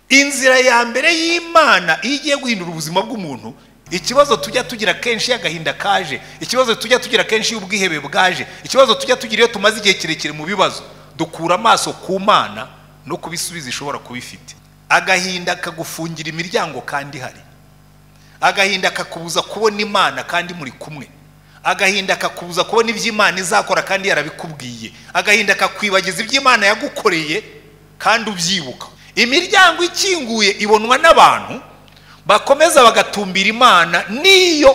inzira ya mbere y'imana iyo igiye guhindura ubuzima bw'umuntu ikibazo tujya tugira kenshi iyo agahinda kaje ikibazo tujya tugira kenshi iyo ubwihebe bwaje ikibazo tujya tugira iyo tumaze igihe kirekire mu bibazo dukura amaso ku mana no ku bisubizo ishobora kuba ifite agahinda kagufungira imiryango kandi hari agahinda kakubuza kubona imana kandi muri kumwe agahinda kakubuza kubona ibyo imana izakora kandi yarabikubwiye agahinda kakwibagiza ibyo imana yagukoreye kandi ubyibuka imiryango ikinguye ibonwa n'abantu bakomeza bagatumbira imana n'iyo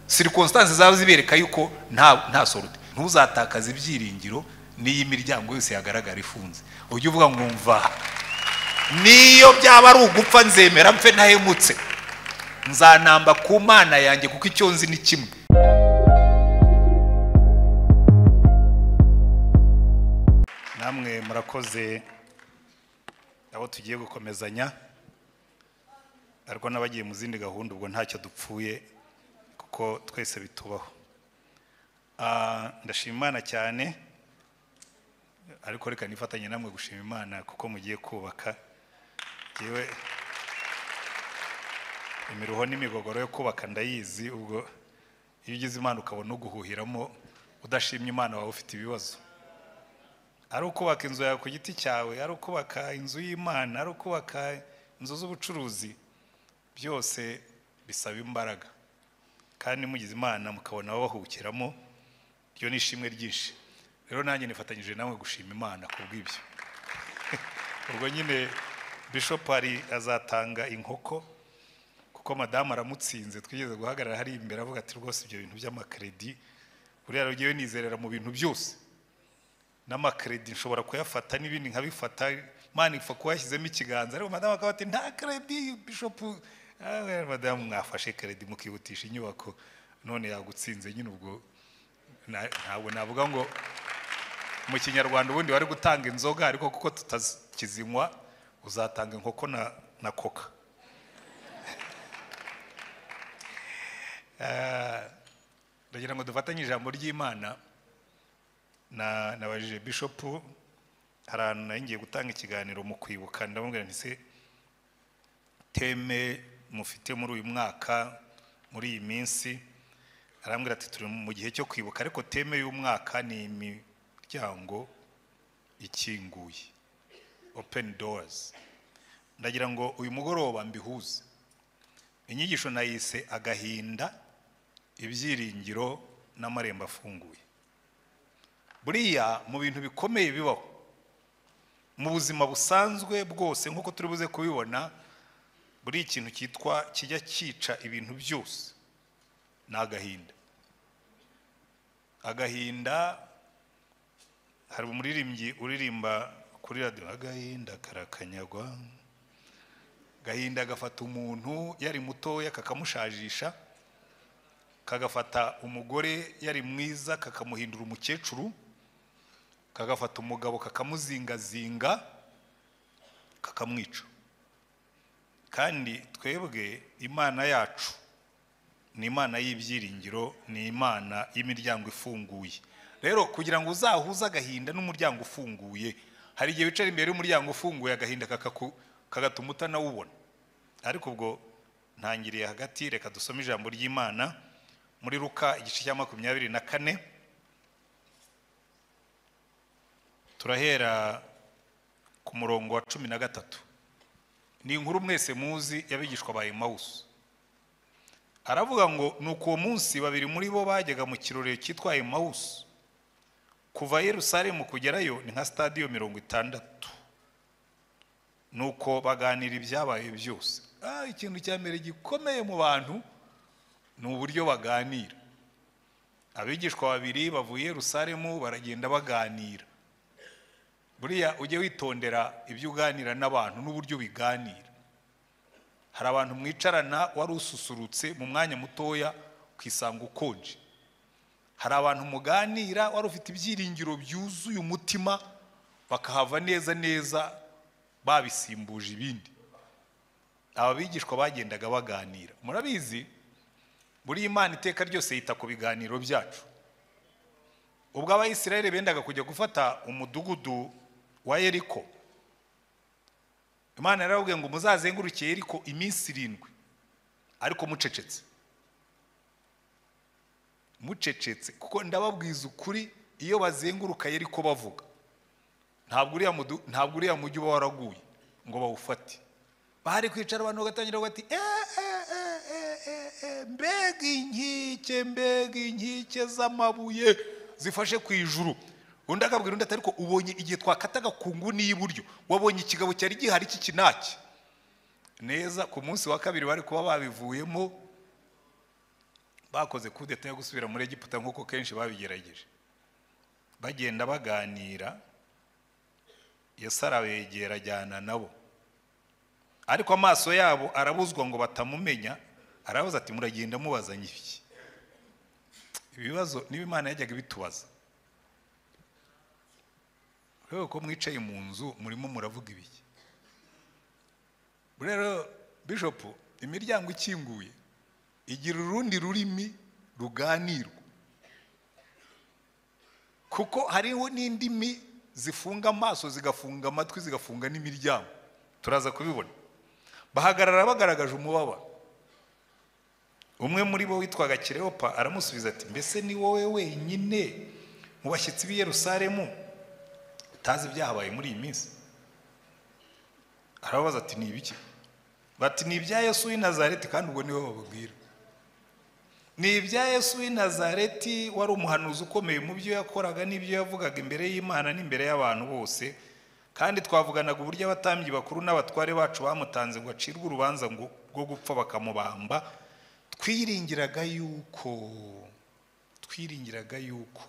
sirikositansi zaba zibereka yuko nta nta sorute ntuzatakaze ibyiringiro n'iyo imiryango yose yagaragara ifunze ujye uvuga ngo mva n'iyo byaba ari ugupfa nzemera mfe ntahemutse nzanamba ku mana yanjye kuko icyo nzi ni kimwe namwe murakoze abo tugiye gukomezanya ariko n'abagiye mu zindi gahunda ubwo ntacyo dupfuye kuko twese bitubaho ndashima imana cyane ariko reka nifatanye namwe gushima imana kuko mugiye kubaka yewe imiruho n'imigogoro yo kubaka ndayizi ubwo iyo ugize imana ukabona uguhuhiramo udashimye imana wawe ufite ibibazo ari ukubaka inzu yawe ku giti cyawe ari ukubaka inzu y'imana ari ukubaka inzu z'ubucuruzi byose bisaba imbaraga kandi mugize imana mukabona ababahukiramo ryo ni ishimwe ryinshi rero nanjye nifatanyije namwe gushima imana ku bw'ibyo ubwo nyine bishop ari azatanga inkoko kuko madamu aramutsinze twigeze guhagarara hari imbere avuga ati rwose ibyo bintu by'amakredi buriya rugiye nizerera mu bintu byose n'amakredi nshobora kuyafata n'ibindi nkabifata mpande ipfa kuba yashyizemo ikiganza ariko madamu akaba ati nta kredi bishopu madamu mwafashe kredi mukihutisha inyubako none yagutsinze nyine ubwo ntabwo navuga ngo mu kinyarwanda ubundi wari gutanga inzoga ariko kuko tutakizinywa uzatanga inkoko na koka ndagira ngo dufatanye ijambo ry'imana nabajije bishopu hari ahantu nayo ngiye gutanga ikiganiro mu kwibuka ndamubwira nti se teme mufite muri uyu mwaka muri iyi minsi arambwira ati turi mu gihe cyo kwibuka ariko teme y'umwaka ni imiryango ikinguye openi doors ndagira ngo uyu mugoroba mbihuze inyigisho nayise agahinda ibyiringiro n'amarembo afunguye buriya mu bintu bikomeye bibaho mu buzima busanzwe bwose nk'uko turi buze kubibona buri ikintu cyitwa kijya cyica ibintu byose ni agahinda agahinda hari umuririmbyi uririmba kuri radiyo agahinda karakanyagwa agahinda gafata umuntu yari mutoya kakamushajisha kagafata umugore yari mwiza kakamuhindura umukecuru kagafata umugabo kakamuzingazinga kakamwica kandi twebwe imana yacu ni imana y'ibyiringiro ni imana y'imiryango ifunguye rero kugira ngo uzahuze agahinda n'umuryango ufunguye hari igihe wicara imbere y'umuryango ufunguye agahinda kakaku kagatuma utanawubona ariko ubwo ntangiriye hagati reka dusome ijambo ry'imana muri ruka igice cya makumyabiri na kane turahera ku murongo wa cumi na gatatu ni inkuru mwese muzi yabigishwa ba emawusi aravuga ngo ni uko uwo munsi babiri muri bo bajyaga mu kirori cyitwa emawusi kuva yerusalemu kugerayo ni nka sitadiyo mirongo itandatu nuko baganira ibyabaye byose ikintu cya mbere gikomeye mu bantu ni uburyo baganira abigishwa babiri bavuye rusaremu baragenda baganira buriya ujye witondera ibyo uganira n'abantu n'uburyo biganira hari abantu mwicarana wari ususurutse mu mwanya mutoya ukisanga ukonje hari abantu muganira wari ufite ibyiringiro byuzuye umutima bakahava neza neza babisimbuje ibindi aba bigishwa bagendaga baganira murabizi buri imana iteka ryose yita ku biganiro byacu ubwo abayisirayeli bendaga kujya gufata umudugudu wa eriko imana yarababwiye ngo muzazenguruke yeriko iminsi irindwi ariko mucecetse mucecetse kuko ndababwiza ukuri iyo bazenguruka yeriko bavuga ntabwo uriya mudu- ntabwo uriya mujyi uba waraguye ngo bawufate bari kwicara abantu bagatangira bati "Eh, eh, eh, eh, eh, eh, mbega inkike mbega inkike z'amabuye zifashe ku ijuru undi akabwira undi ati ariko ubonye igihe twakataga ku nguni y'iburyo wabonye ikigabo cyari gihari cy'ikinaki neza ku munsi wa kabiri bari kuba babivuyemo bakoze kudeta yo gusubira muri egiputa nk'uko kenshi babigerageje bagenda baganira yesu arabegera ajyana nabo ariko amaso yabo arabuzwa ngo batamumenya arabaza ati muragenda mubazanye iki ibibazo niba imana yajyaga ibitubaza rero ko mwicaye mu nzu murimo muravuga ibiki rero bishopu imiryango ikinguye igira urundi rurimi ruganirwa kuko hariho n'indimi zifunga amaso zigafunga amatwi zigafunga n'imiryango turaza kubibona bahagarara bagaragaje umubabaro umwe muri bo witwaga kireopa aramusubiza ati mbese ni wowe wenyine mu bashyitsi b'i yerusalemu utazi ibyahabaye muri iyi minsi arababaza ati ni ibiki bati ni ibya yesu w'i nazareti kandi ubwo niwe bababwira ni ibya yesu w'i nazareti wari umuhanuzi ukomeye mu byo yakoraga n'ibyo yavugaga imbere y'imana n'imbere y'abantu bose kandi twavuganaga uburyo abatambyi bakuru n'abatware bacu bamutanze ngo acirwe urubanza ngo- rwo gupfa bakamubamba twiringiraga yuko twiringiraga yuko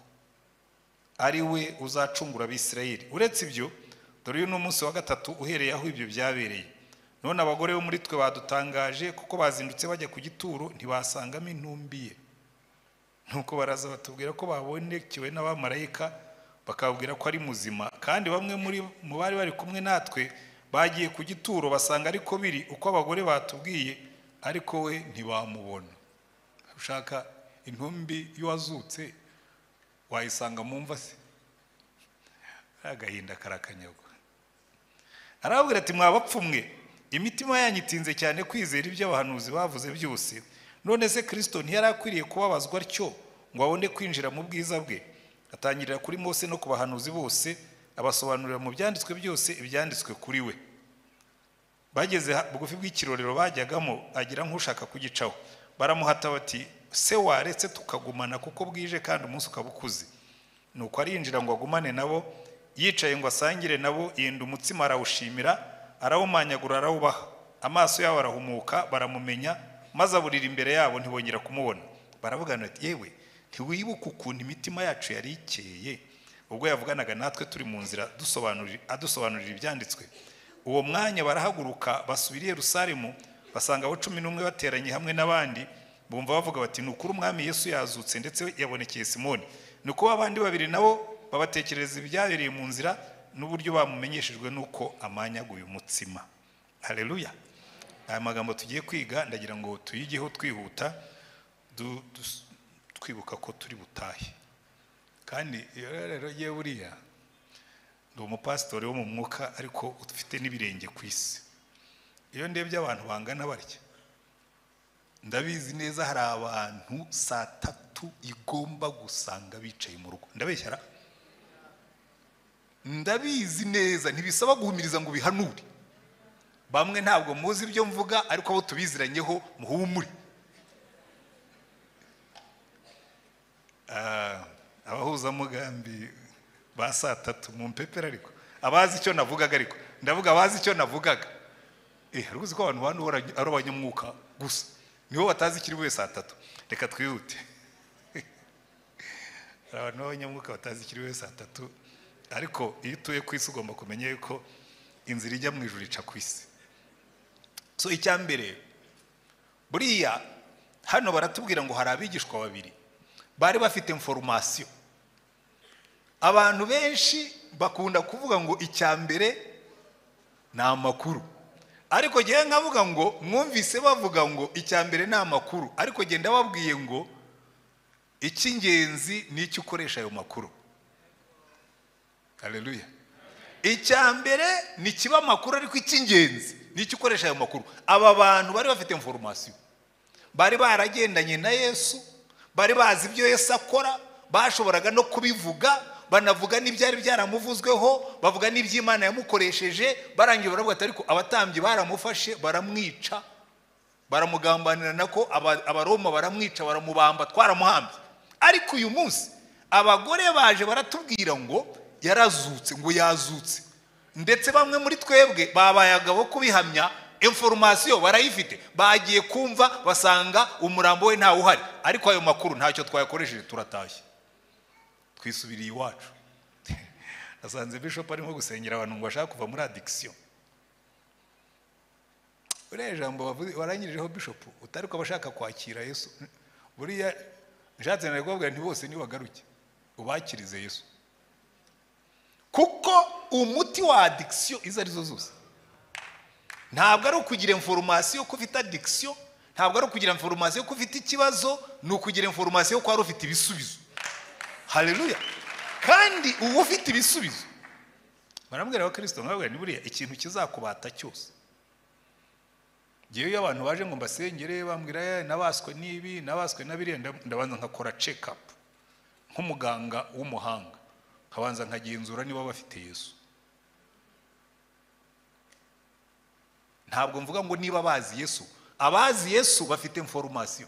ari we uzacungura abisirayeli uretse ibyo dore uyu ni umunsi wa gatatu uhereye aho ibyo byabereye none abagore bo muri twe badutangaje kuko bazindutse bajya ku gituro ntibasangamo intumbi ye nuko baraza batubwira ko babonekewe n'abamarayika bakababwira ko ari muzima kandi bamwe muri mu bari bari kumwe natwe bagiye ku gituro basanga ariko biri uko abagore batubwiye ariko we ntibamubona ushaka intumbi y'uwazutse wayisanga mu mva se agahinda karakanyagwa arababwira ati mwabapfu mwe imitima yanyu itinze cyane kwizera ibyo abahanuzi bavuze byose none se kirisito ntiyari akwiriye kubabazwa atyo ngo abone kwinjira mu bwiza bwe atangirira kuri mose no ku bahanuzi bose abasobanurira mu byanditswe byose ibyanditswe kuri we bageze ha- bugufi bw'ikirorero bajyagamo agira nk'ushaka kugicaho baramuhata bati se waretse tukagumana kuko bwije kandi umunsi ukaba ukuze nuko arinjira ngo agumane nabo yicaye ngo asangire nabo yenda umutsima arawushimira arawumanyagura arawubaha amaso yabo arahumuka baramumenya maze aburira imbere yabo ntibongera kumubona baravuga bati yewe ntiwibuka ukuntu imitima yacu yari ikeye ubwo yavuganaga natwe turi mu nzira dusobanurira- adusobanurira ibyanditswe uwo mwanya barahaguruka basubira i yerusalemu basanga abo cumi n'umwe bateranye hamwe n'abandi bumva bavuga bati ni ukuri umwami yesu yazutse ndetse yabonekeye simoni ni uko abandi babiri nabo babatekerereza ibyabereye mu nzira n'uburyo bamumenyeshejwe n'uko amanyaguye umutsima hareruya aya magambo tugiye kwiga ndagira ngo tuyigeho twihuta du- dus- twibuka ko turi butahe kandi iyo rero yewe buriya ndi umupasitori wo mu mwuka ariko ufite n'ibirenge ku isi iyo ndebye abantu bangana batya ndabizi neza hari abantu saa tatu igomba gusanga bicaye mu rugo ndabeshyara ndabizi neza ntibisaba guhumiriza ngo bihanure bamwe ntabwo muzi ibyo mvuga ariko abo tubiziranyeho muhumure Ah, abahuzamugambi ba saa tatu mu mpepera ariko abazi icyo navugaga ariko ndavuga abazi icyo navugaga eh hari uzi ko abantu bantu bahora ari abanyamwuka gusa nibo batazi ikiri bube saa tatu reka twihute hari abantu b'abanyamwuka batazi ikiri bube saa tatu ariko iyo utuye ku isi ugomba kumenya yuko inzira ijya mu ijuru ica ku isi so icya mbere buriya hano baratubwira ngo hari abigishwa babiri bari bafite inforumasiyo abantu benshi bakunda kuvuga ngo icya mbere ni amakuru ariko ngewe nkavuga ngo mwumvise bavuga ngo icya mbere ni amakuru ariko genda babwiye ngo icy'ingenzi ni icyo ukoresha ayo makuru hareruya icya mbere ni kiba amakuru ariko icy'ingenzi ni icyo ukoresha ayo makuru aba bantu bari bafite inforomasiyo bari baragendanye na yesu bari bazi ibyo yesu akora bashoboraga no kubivuga banavuga n'ibyari byaramuvuzweho bavuga n'iby'imana yamukoresheje barangiye baravuga ati ariko abatambyi baramufashe baramwica baramugambanira nako aba- abaroma baramwica baramubamba twaramuhambye ariko uyu munsi abagore baje baratubwira ngo yarazutse ngo yazutse ndetse bamwe muri twebwe babaye agabo kubihamya inforomasiyo barayifite bagiye kumva basanga umurambo we ntawe uhari ariko ayo makuru ntacyo twayakoresheje turatashye twisubiriye iwacu nasanze bishop arimo gusengera abantu ngo bashaka kuva muri adikisiyo buriya jambo wavuze- warangirijeho bishop utari ko abashaka kwakira yesu buriya nshatse nari kubabwira nti bose nibagaruke ubakirize yesu kuko umuti wa adikisiyo izo arizo zose ntabwo ari ukugira inforomasiyo ko ufite adikisiyo ntabwo ari ukugira inforomasiyo ko ufite ikibazo ni ukugira inforomasiyo ko wari ufite ibisubizo hareruya kandi uba ufite ibisubizo barambwira abakirisito nkababwira ni buriya ikintu kizakubata cyose ngewe iyo abantu baje ngo mbasengere bambwira "Eh, nabaswe n'ibi nabaswe na biriya nda- ndabanza nkakora check up nk'umuganga w'umuhanga nkabanza nkagenzura niba bafite yesu ntabwo mvuga ngo niba bazi yesu abazi yesu bafite inforomasiyo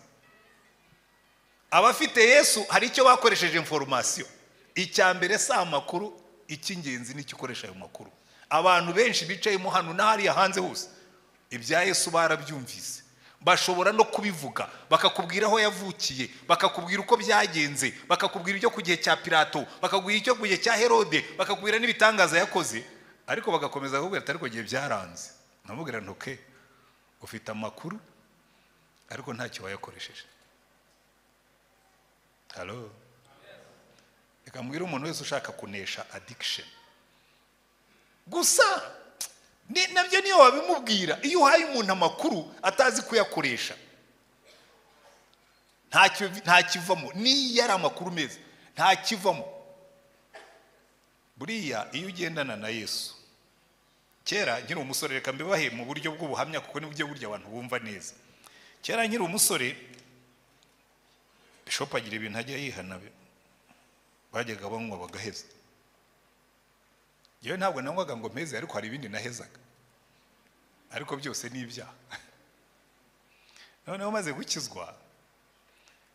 abafite yesu hari icyo bakoresheje inforomasiyo icya mbere si amakuru icy'ingenzi ni icyo ukoresha ayo makuru abantu benshi bicayemo hano n'ahariya hanze hose ibya yesu barabyumvise bashobora no kubivuga bakakubwira aho yavukiye bakakubwira uko byagenze bakakubwira ibyo ku gihe cya pilato bakakubwira icyo ku gihe cya herode bakakubwira n'ibitangaza yakoze ariko bagakomeza kukubwira ati ariko igihe byaranze ntamubwira ntuke ufite amakuru ariko ntacyo wayakoresheje halo reka mbwire umuntu wese ushaka kunesha adikisheni gusa ni- nabyo niyo wabimubwira iyo uhaye umuntu amakuru atazi kuyakoresha ntacyo vi- ntakivamo niyo ari amakuru meza ntakivamo buriya iyo ugendana na yesu kera nkiri umusore reka mbibahe mu buryo bw'ubuhamya kuko nibwo burya abantu bumva neza kera nkiri umusore bishopu agira ibintu ajya yihana bi- bajyaga banywa bagaheza yewe ntabwo nanywaga ngo mpeze ariko hari ibindi nahezaga ariko byose ni ibyaha noneho maze gukizwa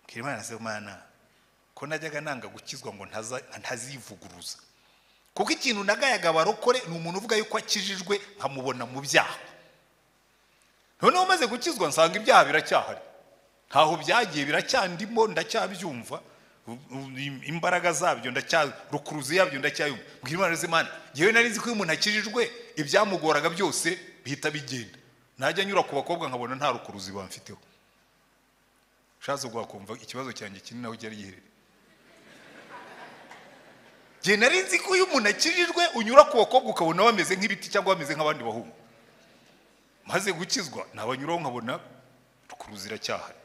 mbwira imana se mana ko najyaga nanga gukizwa ngo ntaza- ntazivuguruza kuko ikintu nagayaga abarokore ni umuntu uvuga yuko akijijwe nkamubona mu byaha noneho maze gukizwa nsanga ibyaha biracyahari ntaho byagiye biracyandimo ndacyabyumva u- u- imbaraga zabyo ndacya rukuruzi yabyo ndacyayumva mbwira imana z'imana yewe nari nzi ko iyo umuntu akijijwe ibyamugoraga byose bihita bigenda najya nyura ku bakobwa nkabona nta rukuruzi bamfiteho ushatse ubwo wakumva ikibazo cyanjye kinini aho cyari giherereye njye nari nzi ko iyo umuntu akijijwe unyura ku bakobwa ukabona bameze nk'ibiti cyangwa bameze nk'abandi bahungu maze gukizwa nabanyuraho nkabona rukuruzi iracyahari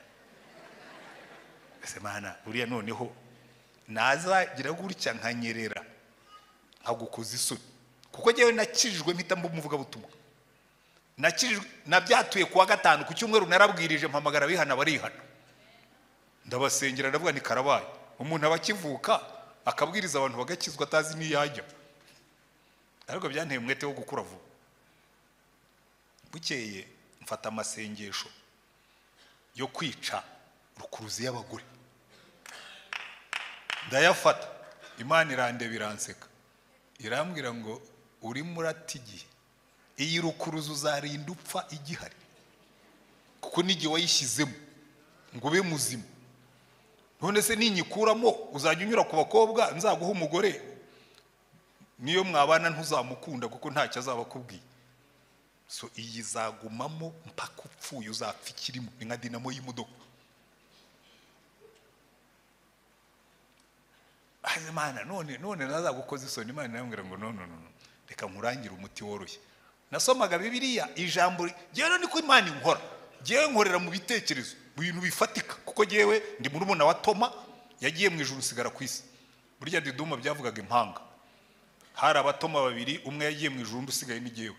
ese mana buriya noneho nazagira gutya nkanyerera nkagukoza isoni kuko njyewe nakijijwe mpita mba umuvugabutumwa nakijijwe nabyatuye ku wa gatanu ku cyumweru narabwirije mpamagara abihana barihana ndabasengera ndavuga ni karabaye umuntu aba akivuka akabwiriza abantu bagakizwa atazi n'iyajya ariko byanteye umwete wo gukura vuba bukeye mfata amasengesho yo kwica rukuruzi y'abagore ndayafata imana irandeba iranseka irambwira ngo urimo urata igihe iyi rukuruzi uzarinda upfa igihari kuko n'igihe wayishyizemo ngo ube muzima none se ninyikuramo uzajya unyura ku bakobwa nzaguha umugore niyo mwabana ntuzamukunda kuko ntacyo azaba akubwiye so iyi izagumamo mpaka upfuye uzapfa ikirimo ni nka dinamo y'imodoka Aze Mana none none nazagukoza isoni imana irambwira ngo no no no no, reka nkurangire umuti woroshye nasomaga bibiliya ijambo ngewe niko imana inkora ngewe nkorera mu bitekerezo mu bintu bifatika kuko ngewe ndi muri wa toma yagiye mu ijuru usigara ku isi burya diduma byavugaga impanga hari abatoma babiri umwe yagiye mu ijuru undi usigaye ni jyewe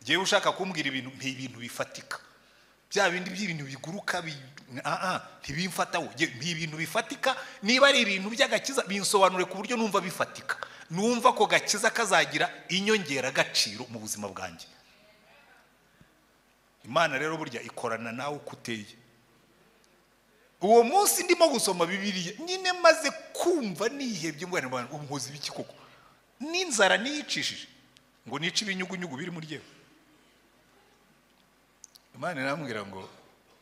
jyewe ushaka kumbwira ibintu ni ibintu bifatika bya bindi by'ibintu biguruka bi- ah, ah, ntibimfataho Jye- ni ibintu bifatika niba ari ibintu by'agakiza binsobanure ku buryo numva bifatika numva ko gakiza kazagira inyongeragaciro mu buzima bwanjye imana rero burya ikorana nawe uko uteye uwo munsi ndimo gusoma bibiliya nyine maze kumva nihebye mbwana abantu umuhozi b'iki koko n'inzara niyicishije ngo nice ibinyugunyugu biri muri yewe imana irambwira ngo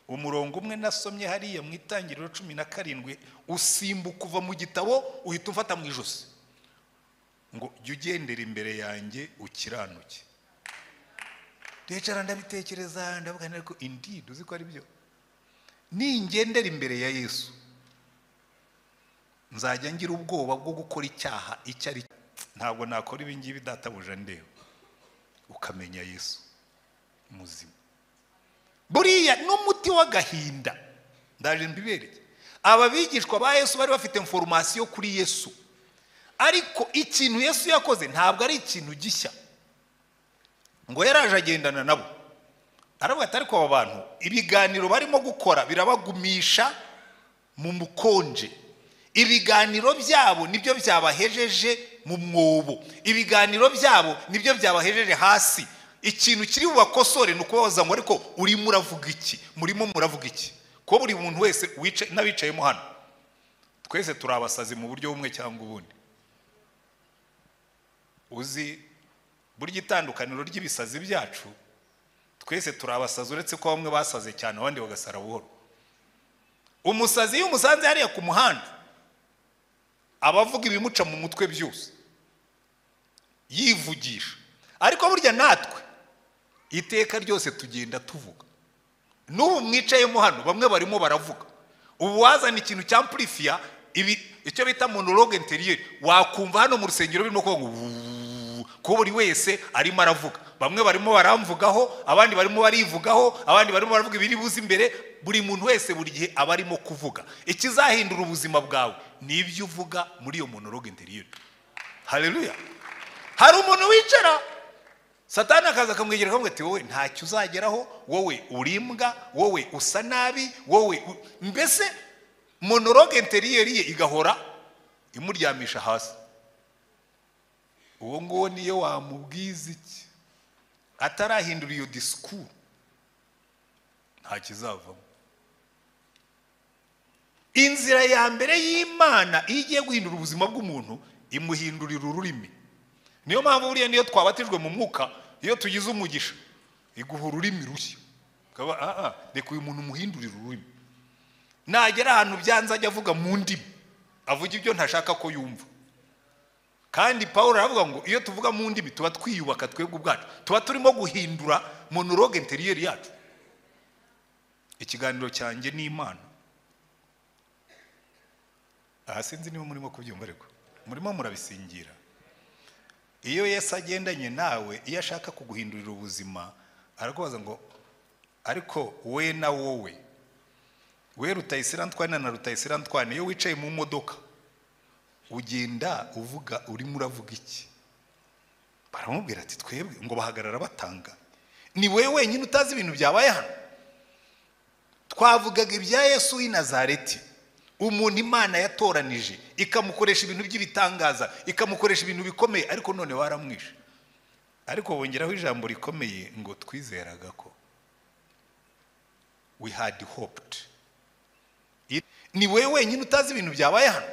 umurongo umwe nasomye hariya mu itangiriro cumi na karindwi usimbuka uva mu gitabo uhita umfata mu ijosi ngo jya ugendera imbere yanjye ukiranuke ndicara ndabitekereza ndavuga ariko indeed uzi ko ari byo ningendera imbere ya yesu nzajya ngira ubwoba bwo gukora icyaha icyo ari cyo ntabwo nakora ibingibi databuja ndeba ukamenya yesu muzima buriya n'umuti w'agahinda ndaje mbibereye aba bigishwa ba yesu bari bafite foromasiyo kuri yesu ariko ikintu yesu yakoze ntabwo ari ikintu gishya ngo yaraje agendana nabo aravuga ati ariko aba bantu ibiganiro barimo gukora birabagumisha mu mukonje ibiganiro byabo nibyo byabahejeje mu mwobo ibiganiro byabo nibyo byabahejeje hasi ikintu kiri bubakosore ni ukubabaza ngo ariko urimo uravuga iki murimo muravuga iki ko buri muntu wese wica- n'abicayemo hano twese turi abasazi mu buryo bumwe cyangwa ubundi uzi burya itandukaniro ry'ibisazi byacu twese turi abasazi uretse ko bamwe basaze cyane abandi bagasara buhoro umusazi iyo umusanze hariya ku muhanda aba avuga ibimuca mu mutwe byose yivugisha ariko burya natwe iteka ryose tugenda tuvuga n'ubu mwicayemo hano bamwe barimo baravuga ubu wazana ikintu cya purifiya ibi icyo bita monologue interiyeri wakumva hano mu rusengero birimo kuvuga ngo "Wuuu", ko buri wese arimo aravuga bamwe barimo baramvugaho abandi barimo barivugaho abandi barimo baravuga ibiri buze imbere buri muntu wese buri gihe aba arimo kuvuga ikizahindura ubuzima bwawe ni ibyo uvuga muri iyo monologue interiyeri hareruya hari umuntu wicara satani akaza akamwegera akamubwira ati wowe ntacyo uzageraho wowe urimbwa wowe usa nabi wowe u-" mbese monologue interiyeri ye igahora imuryamisha hasi uwo nguwo niyo wamubwiza iki atarahindura iyo disikuru nta kizavamo inzira ya mbere y'imana iyo igiye guhindura ubuzima bw'umuntu imuhindurira ururimi niyo mpamvu buriya niyo twabatijwe mu mwuka iyo tugize umugisha iguha ururimi rushya ukaba "Ah, ah, reka uyu muntu umuhindurire ururimi nagera ahantu byanze ajya avuga mu ndimi avuga ibyo ntashaka ko yumva kandi paul aravuga ngo iyo tuvuga mu ndimi tuba twiyubaka twebwe ubwacu tuba turimo guhindura monologue interiyeri yacu ikiganiro cyanjye ni imana aha sinzi niba murimo kubyumva ariko murimo murabisingira iyo yesu agendanye nawe iyo ashaka kuguhindurira ubuzima arakubaza ngo ariko we na wowe we rutayisirantwana na rutayisirantwana iyo wicaye mu modoka ugenda uvuga urimo uravuga iki baramubwira ati twebwe ngo bahagarara batanga ni wowe wenyine utazi ibintu byabaye hano twavugaga ibya yesu w'i nazareti umuntu imana yatoranije ikamukoresha ibintu by'ibitangaza ikamukoresha ibintu bikomeye ariko none waramwishe ariko bongeraho ijambo rikomeye ngo twizeraga ko we had hoped It- ni wowe wenyine utazi ibintu byabaye hano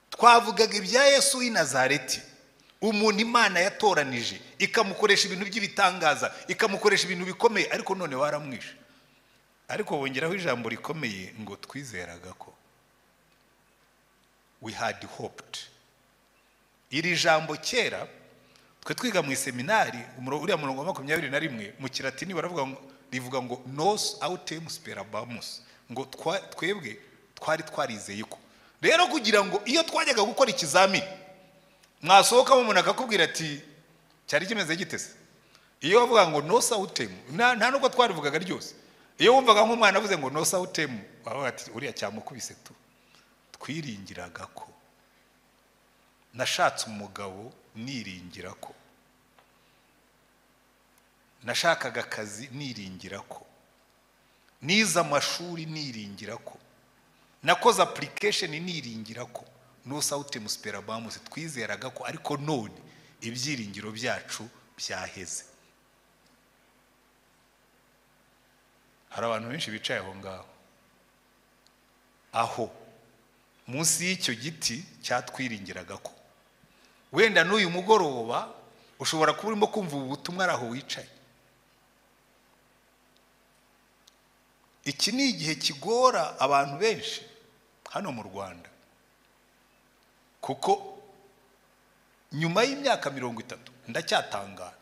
twavugaga ibya yesu w'i nazareti umuntu imana yatoranije ikamukoresha ibintu by'ibitangaza ikamukoresha ibintu bikomeye ariko none waramwishe ariko bongeraho ijambo rikomeye ngo twizeraga ko we had hoped iri jambo kera twe twiga mu iseminari umuro- uriya murongo wa makumyabiri na rimwe mu kiratini baravuga ngo rivuga ngo nos autem sperabamus ngo twa- twebwe twari twarizeye ko rero kugira ngo iyo twajyaga gukora ikizamini mwasohokamo umuntu akakubwira ati cyari kimeze gitese iyo bavuga ngo no sawutemu nta nta nubwo twarivugaga ryose iyo wumvaga nk'umwana avuze ngo no sawutemu wabaga ati uriya cyamukubise tu twiringiraga ko nashatse umugabo niringira ko nashakaga akazi niringira ko nize amashuri niringira ko nakoze application niringira ko no sawutemu superabamusi twizeraga ko ariko none ibyiringiro byacu byaheze hari abantu benshi bicaye aho ngaho aho munsi y'icyo giti cyatwiringiraga ko wenda n'uyu mugoroba ushobora kuba urimo kumva ubu butumwa ari aho wicaye iki ni igihe kigora abantu benshi hano mu rwanda kuko nyuma y'imyaka mirongo itatu ndacyatangara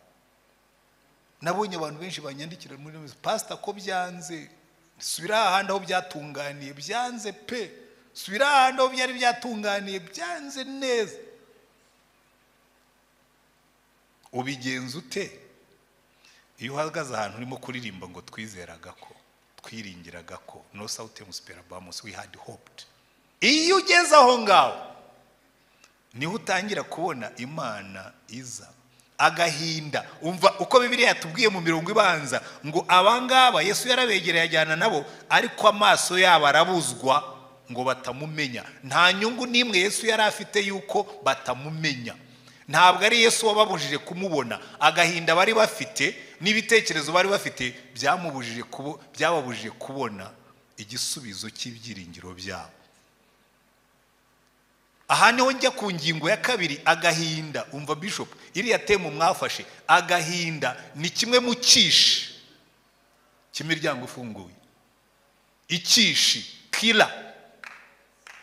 nabonye abantu benshi banyandikira muri ino pasita ko byanze subira ahandi aho byatunganiye byanze pe subira ahandi aho byari byatunganiye byanze neza ubigenza ute iyo uhagaze ahantu urimo kuririmba ngo twizeraga ko twiringiraga ko no sawutemu superabamusi we had hoped iyo ugeze aho ngaho niho utangira kubona imana iza agahinda umva uko bibiri yatubwiye mu mirongo ibanza ngo abangaba yesu yarabegereye ajyana nabo ariko amaso yabo arabuzwa ngo batamumenya nta nyungu n'imwe yesu yari afite yuko batamumenya ntabwo ari yesu wababujije kumubona agahinda bari bafite n'ibitekerezo bari bafite byamubujije byababujije kubona igisubizo cy'ibyiringiro byabo aha niho njya ku ngingo ya kabiri agahinda umva bishop iriya temu mwafashe agahinda ni kimwe mu cyishi cy'imiryango ifunguye icyishi kira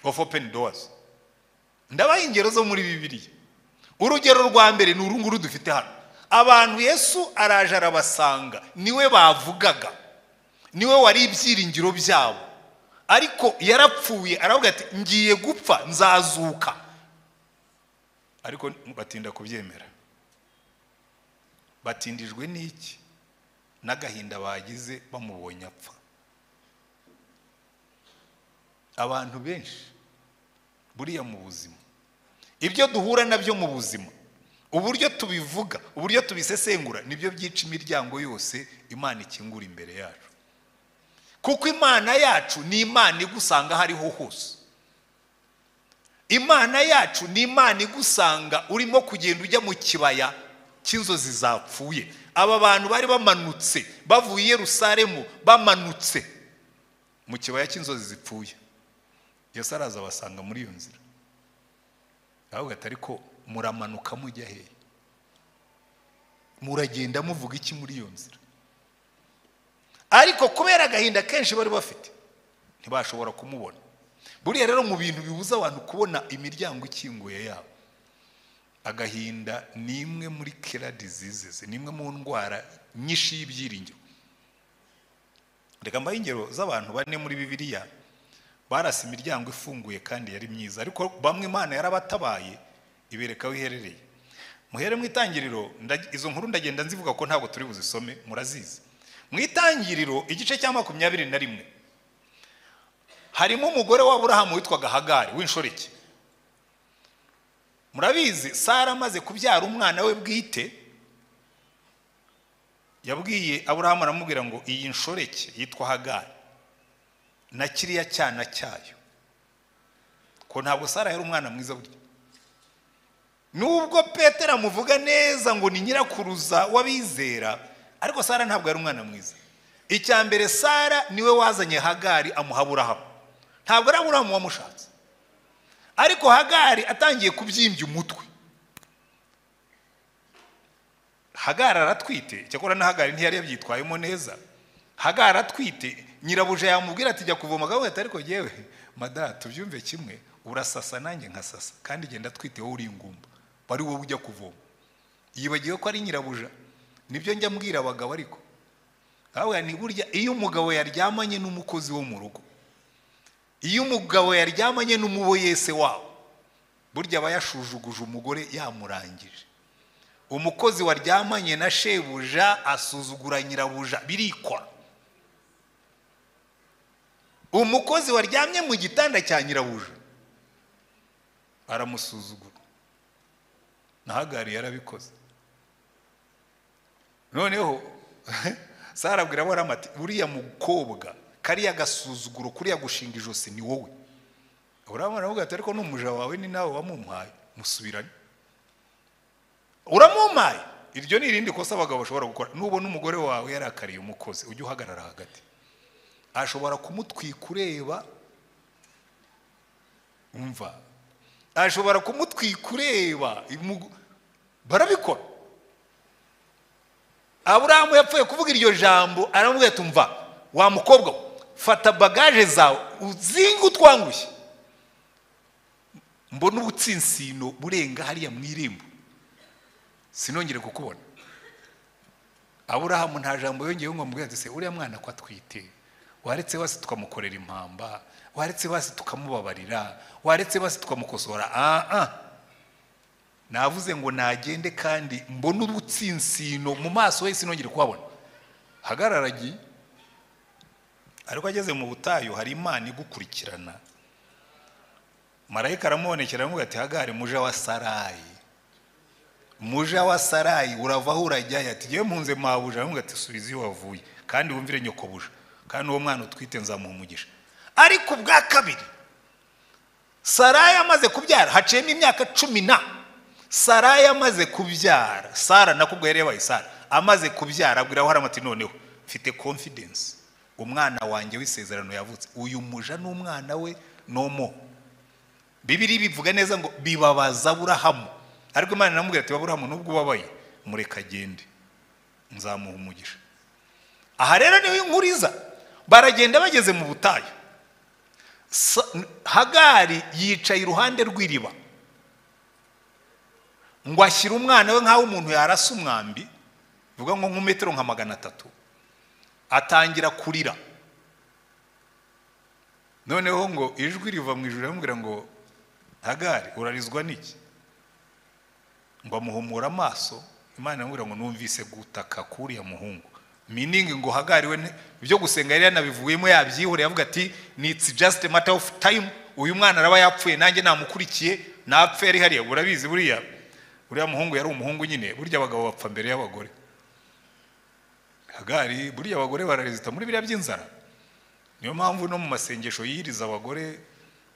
ofu openi dowazi ndabaha ingero zo muri bibiriya urugero rwa mbere ni uru nguru dufite hano abantu yesu araje arabasanga niwe bavugaga niwe wari ibyiringiro byabo ariko yarapfuye aravuga ati ngiye gupfa nzazuka ariko batinda kubyemera batindijwe n'iki n'agahinda bagize bamubonye apfa abantu benshi buriya mu buzima ibyo duhura nabyo mu buzima uburyo tubivuga uburyo tubisesengura nibyo byica imiryango yose imana ikingura imbere yacu kuko imana yacu ni imana igusanga hariho hose imana yacu ni imana igusanga urimo kugenda ujya mu kibaya cy'inzozi zapfuye aba bantu bari bamanutse bavuye Yerusalemu bamanutse mu kibaya cy'inzozi zipfuye Yesu araza abasanga muri iyo nzira ahubwo atari ko muramanuka mujya hehe muragenda muvuga iki muri iyo nzira ariko kubera agahinda kenshi bari bafite ntibashobora kumubona buriya rero mu bintu bibuza abantu kubona imiryango ikinguye yabo agahinda ni imwe muri kera diseases ni imwe mu ndwara nyinshi y'ibyiringiro reka mbahe ingero z'abantu bane muri bibiriya barasa imiryango ifunguye kandi yari myiza ariko bamwe imana yarabatabaye ibereka aho iherereye muhere mu itangiriro izo nkuru ndagenda nzivuga ko ntabwo turi buzisome murazizi mu itangiriro igice cya makumyabiri na rimwe harimo umugore wa burahamu witwaga hagari w'inshoreke murabizi sara amaze kubyara umwana we bwite yabwiye aburahamu aramubwira ngo iyi nshoreke yitwa hagari na kiriya cyana cyayo ko ntabwo sara yari umwana mwiza burya nubwo petero amuvuga neza ngo ni nyirakuruza w'abizera ariko sara ntabwo ari umwana mwiza icya mbere sara niwe wazanye hagari amuha aburahamu ntabwo ari aburahamu wamushatse ariko hagari atangiye kubyimbya umutwe hagari aratwite cyakora na hagari ntiyari yabyitwayemo neza hagari atwite nyirabuja yamubwira ati jya kuvoma gahunda atari ko yewe madara tubyumve kimwe urasasa nanjye nkasasa kandi genda atwite wowe uri ingumba wari wowe ujya kuvoma yibagiwe ko ari nyirabuja nibyo njya mbwira abagabo ariko ni burya iyo umugabo yaryamanye n'umukozi wo mu rugo iyo umugabo yaryamanye n'umuboyese wabo burya aba yashujuguje umugore yamurangije umukozi waryamanye na shebuja asuzugura nyirabuja birikora umukozi waryamye mu gitanda cya nyirabuja aramusuzugura na hagari yarabikoze noneho sara abwira aburahamu ati uriya mukobwa kariya gasuzuguro kuriya gushinga ijosi ni wowe aburahamu aravuga ati ariko n'umuja wawe ni nawe wamumpaye musubiranye uramumpaye iryo ni irindi kosa abagabo bashobora gukora nubona umugore wawe yarakariye umukozi ujye uhagarara hagati ashobora kumutwika ureba umva ashobora kumutwika ureba imu- barabikora aburahamu yapfuye kuvuga iryo jambo aramubwira ati umva wa mukobwa we fata bagaje zawe uzinge utwangushye mbona ubutsinsino burenga hariya mu irembo sinongere kukubona aburahamu nta jambo yongeyeho ngo amubwire ati se uriya mwana ko atwite waretse basi tukamukorera impamba waretse basi tukamubabarira waretse basi tukamukosora aa navuze ngo nagende kandi mbone ubutsinsino mu maso he sinongere kuhabona hagararagiye ariko ageze mu butayu hari imana igukurikirana marayika aramubonekera aramubwira ati hagari muja wa sarayi muja wa sarayi uravaho urajyayo ati yewe mpunze mabuja aramubwira ati subiza iyo wavuye kandi wumvire nyokobuja kandi uwo mwana utwite nzamuha umugisha ariko ubwa kabiri sarayi amaze kubyara haciyemo imyaka cumi na sarayi amaze kubyara sara nakubwo yari yabaye sara amaze kubyara abwira aburahamu ati noneho mfite confidence umwana wanjye w'isezerano yavutse uyu muja n'umwana we nomo bibiri bivuga neza ngo bibabaza aburahamu ariko imana iramubwira ati aburahamu nubwo ubabaye mureka agende nzamuha umugisha aha rero niho inkuru iza baragenda bageze mu butayu Sa- hagari yicaye iruhande rw'iriba ngo ashyire umwana we nk'aho umuntu yarasa umwambi bivuga ngo nk'umetero nka magana atatu atangira kurira noneho ngo ijwi riva mu ijoro riramubwira ngo hagari urarizwa n'iki ngo amuhumura amaso imana iramubwira ngo numvise gutaka k'uriya muhungu miningi ngo hagariwe nte- ibyo gusenga yari yanabivuyemo yabyihoreye avuga ati nitsi jasite mata ofu tayimu uyu mwana araba yapfuye nanjye namukurikiye napfe yari hariya urabizi buriya uriya muhungu yari umuhungu nyine burya abagabo bapfa mbere y'abagore hagari burya abagore bararezita muri biriya by'inzara niyo mpamvu no mu masengesho yiriza abagore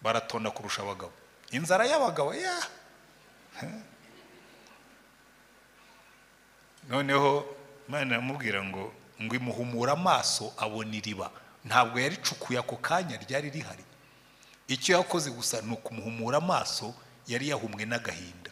baratonda kurusha abagabo inzara y'abagabo ya noneho imana iramubwira ngo ngo imuhumura amaso abona iriba ntabwo yaricukuye ako kanya ryari rihari icyo yakoze gusa ni ukumuhumura amaso yari yahumwe n'agahinda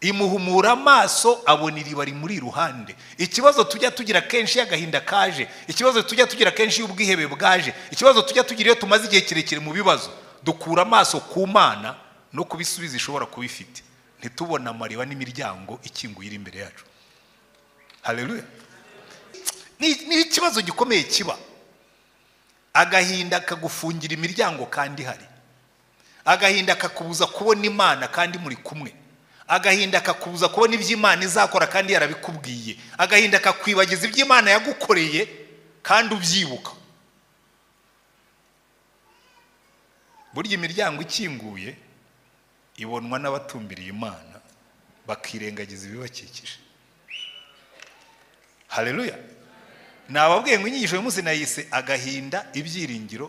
imuhumura amaso abona iriba rimuri iruhande ikibazo tujya tugira kenshi iyo agahinda kaje ikibazo tujya tugira kenshi iyo ubwihebe bwaje ikibazo tujya tugira iyo tumaze igihe kirekire mu bibazo dukura amaso ku mana no ku bisubizo ishobora kuba ifite ntitubone amariba n'imiryango ikinguye iri imbere yacu haleluya ni ni ikibazo gikomeye kiba agahinda kagufungira imiryango kandi hari agahinda kakubuza kubona imana kandi muri kumwe agahinda kakubuza kubona ibyo imana izakora kandi yarabikubwiye agahinda kakwibagiza ibyo imana yagukoreye kandi ubyibuka burya imiryango ikinguye ibonwa n'abatumbiriye imana bakirengagiza ibibakikije haleluya nababwiye ngo inyigisho uyu munsi nayise agahinda ibyiringiro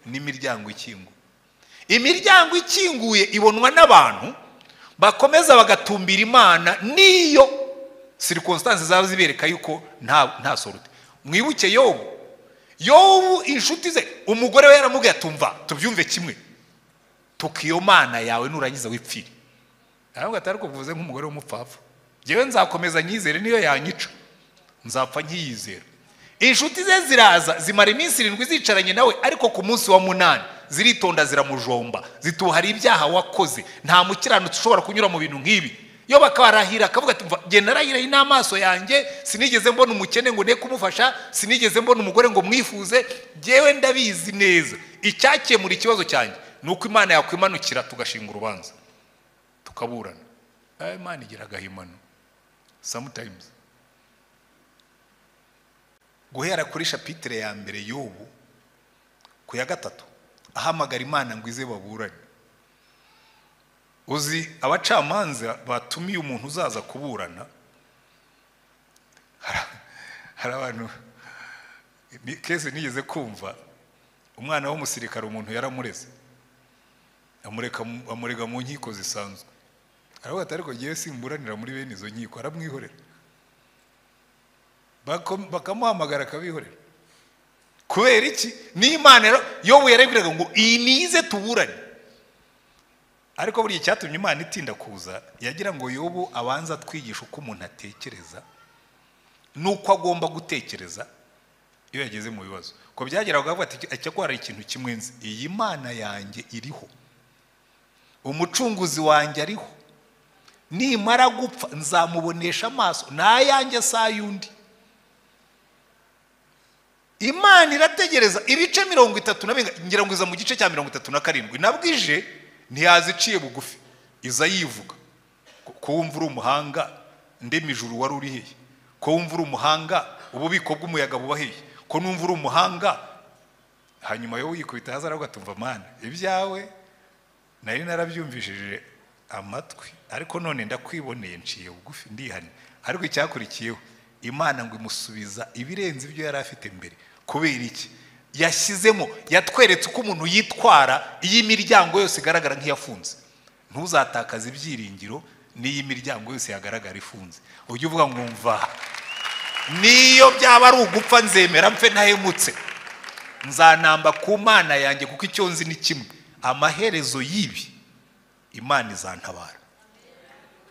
n'imiryango ikinguye imiryango ikinguye ibonwa n'abantu bakomeza bagatumbira imana n'iyo sirikonsitansi zaba zibereka yuko nta nta sorute mwibuke yobu yobu inshuti ze umugore we yaramubwiye atumva tubyumve kimwe tuka iyo mana yawe nurangiza wipfire aravuga ati ariko mvuze nk'umugore w'umupfapfa njyewe nzakomeza nyizere niyo yanyica nzapfa nkiyizera inshuti ze ziraza zimara iminsi irindwi zicaranye nawe ariko ku munsi wa munani ziritonda ziramujomba zituhara ibyaha wakoze nta mukiranutsi ushobora kunyura mu bintu nk'ibi yo bakabarahira akavuga ati "Mva, jye narahiraye n'amaso yanjye sinigeze mbona umukene ngo ne kumufasha sinigeze mbona umugore ngo mwifuze jyewe ndabizi neza icyakemura ikibazo cyanjye ni uko imana yakwimanukira tugashinga urubanza tukaburana Eh, imana igira agahimano sometimes guhera kuri shapitire ya mbere y'ubu ku ya gatatu ahamagara imana ngo ize baburane uzi abacamanza batumiye umuntu uzaza kuburana Hari- hari abantu ni- kese nigeze kumva umwana w'umusirikare umuntu yaramureze amureka mu- amurega mu nkiko zisanzwe aravuga ati ariko ngewe simburanira muri bene izo nkiko aramwihorera Bako- bakamuhamagara akabihorera kubera iki n'imana rero yobu yarebwiraga ngo iyi nize tuburane ariko buriya icyatumye imana itinda kuza yagira ngo yobu abanza atwigishe uko umuntu atekereza n'uko agomba gutekereza iyo yageze mu bibazo ko byageraga bavuga ati icyakora hari ikintu kimwe nzi iyi mana yanjye iriho umucunguzi wanjye ariho nimara gupfa nzamubonesha amaso n'ayanjye si ay'undi imana irategereza ibice mirongo itatu na birindwi ngira ngo iza mu gice cya mirongo itatu na karindwi nabwije ntiyaziciye bugufi iza yivuga ko- ko wumva uri umuhanga ndema ijuru wari uri hehe ko wumva uri umuhanga ububiko bw'umuyaga buba hehe ko numva uri umuhanga hanyuma yo yikubita hasi aravuga ati mva mana ibyawe nari narabyumvishije amatwi ariko none ndakwiboneye nciye bugufi ndihane ariko icyakurikiyeho imana ngo imusubiza ibirenze ibyo yari afite mbere kubera iki yashyizemo yatweretse uko umuntu yitwara iyo imiryango yose igaragara nk'iyafunze ntuzatakaze ibyiringiro n'iyo imiryango yose yagaragara ifunze ujye uvuga ngo mva niyo byaba ari ugupfa nzemera mfe ntahemutse nzanamba ku mana yanjye kuko icyo nzi ni kimwe amaherezo y'ibi imana izantabara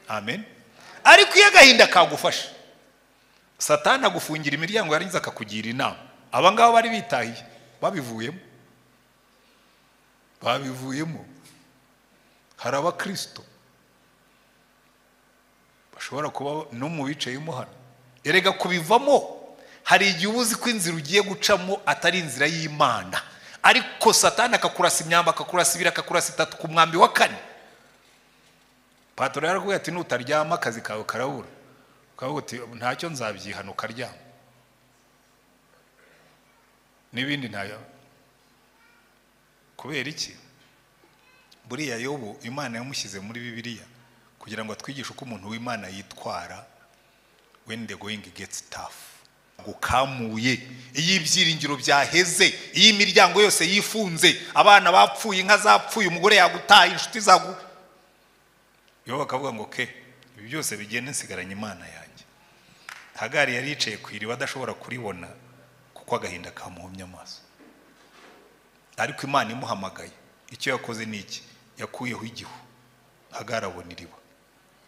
amen ariko iyo agahinda kagufashe satani agufungira imiryango yarangiza akakugira inama aba ngaba bari bitahiye babivuyemo babivuyemo hari abakirisito bashobora kuba no mu bicayemo hano erega kubivamo hari igihe uba uzi ko inzira ugiye gucamo atari inzira y'imana ariko satani akakurasa imyamba akakurasa ibiri akakurasa itatu ku mwambi wa kane patoro yaravuga ati nutaryama akazi kawe karabura ukavuga uti ntacyo nzabyihana ukaryama n'ibindi ntayo kubera iki buriya yobu imana yamushyize muri bibiliya kugira ngo atwigishe uko umuntu w'imana yitwara when the going gets tough gukamuye iyo ibyiringiro byaheze iyo imiryango yose yifunze abana bapfuye inka zapfuye umugore yagutaye inshuti zagu yobu akavuga ngo ke ibi byose bigende nsigaranye imana yanjye hagari yari yicaye ku iriba adashobora kuribona kuko agahinda kamuhumye amaso ariko imana imuhamagaye icyo yakoze ni iki yakuyeho igihu hagarabona iriba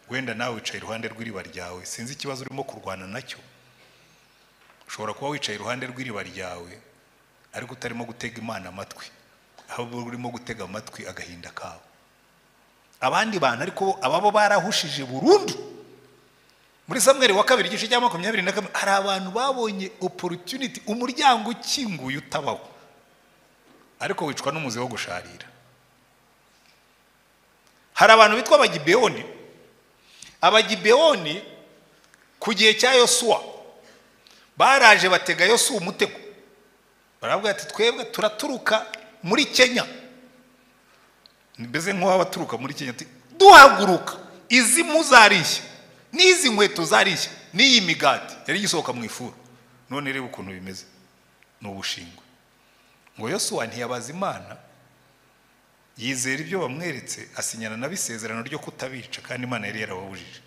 wenda nawe wicaye iruhande rw'iriba ryawe sinzi ikibazo urimo kurwana nacyo ushobora kuba wicaye iruhande rw'iriba ryawe ariko utarimo gutega imana amatwi ahubwo urimo gutega amatwi agahinda kawe abandi bantu ariko bo ababo barahushije burundu muri samweri wa kabiri igice cya makumyabiri na kabiri hari abantu babonye opportunity umuryango ukinguye utabaho ariko wicwa n'umuze wo gusharira hari abantu bitwa abagibeyoni abagibeyoni ku gihe cya yosuwa baraje batega yosuwa umutego baravuga ati twebwe turaturuka muri kenya mbese nk'uwaba aturuka muri kenya ati duhaguruka izi mpu zarishya n'izi nkweto zarishya n'iyi migati yari igisohoka mu ifuru none reba ukuntu bimeze ni ubushingwe ngo yosuwa ntiyabaza imana yizera ibyo bamweretse asinyana nabo isezerano ryo kutabica kandi imana yari yarababujije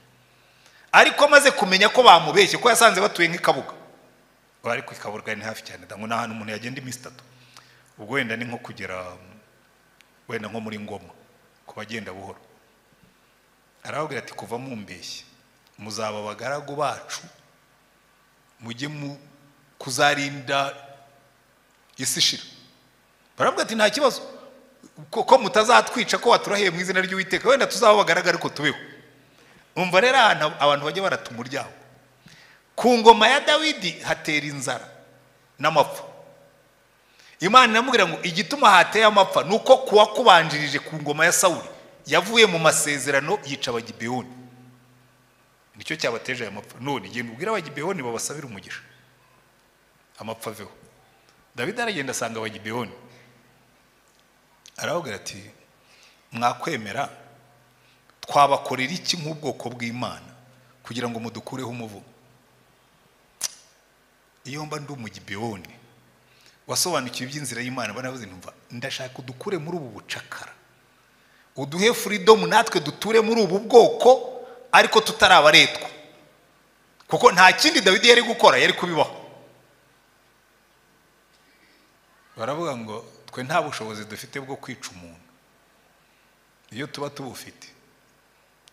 ariko amaze kumenya ko bamubeshye ko yasanze batuye nk'ikabuga ariko ikabuga ni hafi cyane ngo ni ahantu umuntu yagenda iminsi itatu ubwo wenda ni nko kugera wenda nko muri ngoma ku bagenda buhoro arababwira ati kuva mumbeshye muzaba abagaragu bacu mujye mu kuzarinda isi ishira baravuga ati nta kibazo ko ko mutazatwica ko waturaheye mu izina ry'uwiteka wenda tuzaba abagaraga ariko tubeho umva rero ahantu abantu bajya barata umuryango ku ngoma ya dawidi hatera inzara n'amapfa imana iramubwira ngo igituma hateye amapfa ni uko kuwakubanjirije ku ngoma ya sawuli yavuye mu masezerano yica abagibeyoni nicyo cyabateje aya mapfa none genda ubwire abagibeyoni babasabire umugisha amapfa aveho dawidi aragenda asanga abagibeyoni aravuga ati mwakwemera twabakorera iki nk'ubwoko bw'imana kugira ngo mudukureho umuvugo iyo mba ndi umugibiyoni wasobanukiwe iby'inzira y'imana banavuze ntumva ndashaka udukure muri ubu bucakara uduhe furidomu natwe duture muri ubu bwoko ariko tutarabaretwa kuko nta kindi dawidi yari gukora yari kubibaho baravuga ngo twe nta bushobozi dufite bwo kwica umuntu iyo tuba tubufite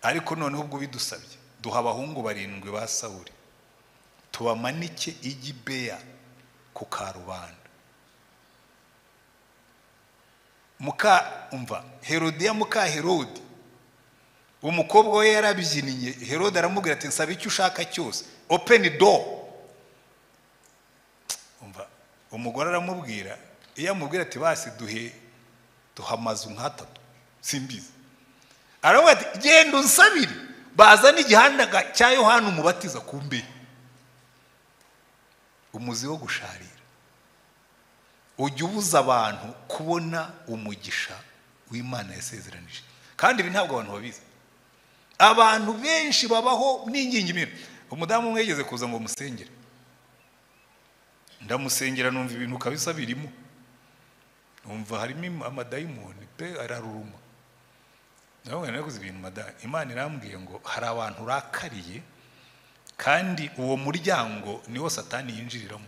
ariko noneho ubwo bidusabye duha abahungu barindwi ba sawuri tubamanike igibeya ku karubanda muka umva herodiya muka herodi umukobwa we yarabyiniye herode aramubwira ati nsaba icyo ushaka cyose openi do umva umugore aramubwira iyo amubwira ati basi duhe duha amazu nk'atatu simbizi aravuga ati genda unsabire bazana igihandaga cya yohani umubatiza ku mbehe umuzi wo gusharira ujya ubuza abantu kubona umugisha w'imana yasezeranije kandi ibi ntabwo abantu babizi abantu benshi babaho n'ingingimira umudamu umwe yigeze kuza ngo umusengere ndamusengera numva ibintu kabisa birimo numva harimo amadayimoni pe araruruma nawe naraguze ibintu madayimoni imana irambwiye ngo hari abantu urakariye kandi uwo muryango niwo satani yinjiriramo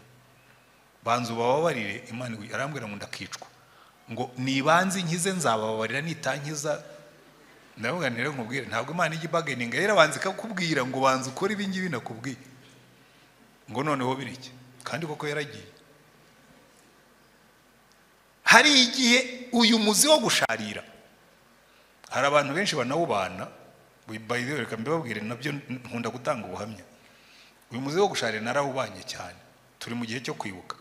banza ubababarire imana arambwira ngo ndakicwa ngo nibanze inkize nzabababarira nitankiza ndavuga nire nkubwire ntabwo imana ijya ibageninga rero abanza ikakubwira ngo banza ukore ibi ngibi nakubwiye ngo noneho bireke kandi koko yaragiye hari igihe uyu muzi wo gusharira hari abantu benshi banawubana reka mbibabwire nabyo nkunda gutanga ubuhamya uyu muzi wo gusharira narawubanye cyane turi mu gihe cyo kwibuka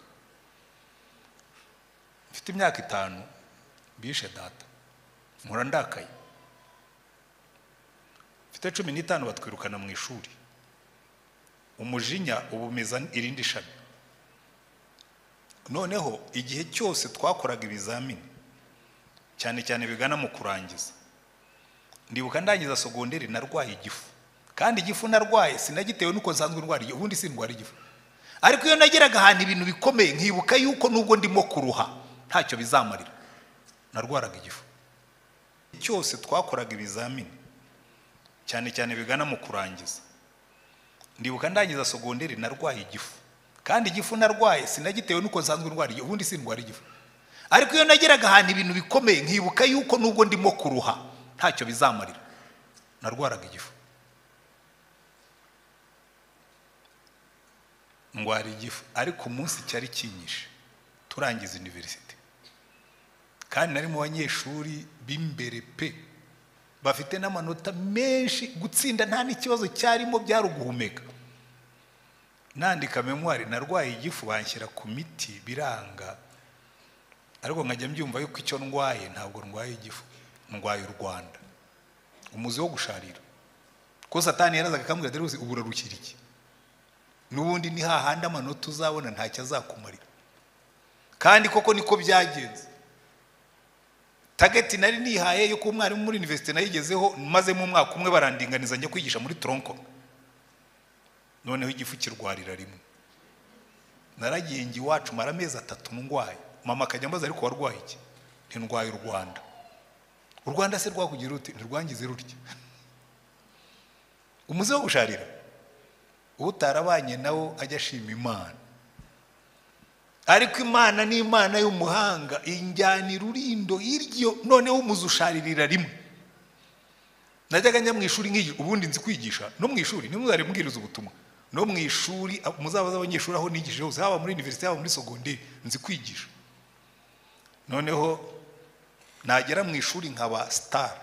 mfite imyaka itanu bishe data nkura ndakaye mfite cumi n'itanu batwirukana mu ishuri umujinya uba umeza irindi shami noneho igihe cyose twakoraga ibizamini cyane cyane bigana mu kurangiza ndibuka ndangiza sogonderi narwaye igifu kandi igifu narwaye sinagitewe n'uko nsanzwe ndwara igifu ubundi sindwara igifu ariko iyo nageraga ahantu ibintu bikomeye nkibuka yuko nubwo ndimo kuruha ntacyo bizamarira narwaraga igifu cyose twakoraga ibizamini cyane cyane bigana mu kurangiza ndibuka ndangiza sogonderi narwaye igifu kandi igifu narwaye sinagitewe n'uko nsanzwe ndwara igifu ubundi sindwara igifu ariko iyo nageraga ahantu ibintu bikomeye nkibuka yuko nubwo ndimo kuruha ntacyo bizamarira narwaraga igifu ndwara igifu ariko umunsi cyari kinyishe turangiza univerisite kandi nari mu banyeshuri b'imbere pe bafite n'amanota menshi gutsinda nta n'ikibazo cyarimo byari uguhumeka nandika memwari narwaye igifu banshyira ku miti biranga ariko nkajya mbyumva yuko icyo ndwaye ntabwo ndwaye igifu ndwaye u rwanda umuzi wo gusharira kuko satani yarazaga akambwira dore ubu urarukira iki n'ubundi ni hahandi amanota uzabona ntacyo azakumarira kandi koko niko byagenze tageti nari nihaye yuko umwarimu muri univerisite nayigezeho maze mu mwaka umwe barandinganiza njya kwigisha muri toronko noneho igifu kirwarira rimwe naragiye ngi iwacu mara amezi atatu ndwaye mama akajya ambaza ariko warwaye iki ntirwaye u rwanda u rwanda se rwakugira uti ntirwangize rutya umuze wo gusharira utarabanye nawo ajya ashima imana ariko imana ni imana y'umuhanga injyana irurindo iryo noneho umuze usharirira rimwe najyaga njya mu ishuri nk'iyi ubundi nzi kwigisha no mu ishuri nimwe uzari mbwiriza ubutumwa no mu ishuri muzabaza abanyeshuri aho nigishije hose haba muri univerisite haba muri sogonderi nzi kwigisha noneho nagera mu ishuri nkaba sitari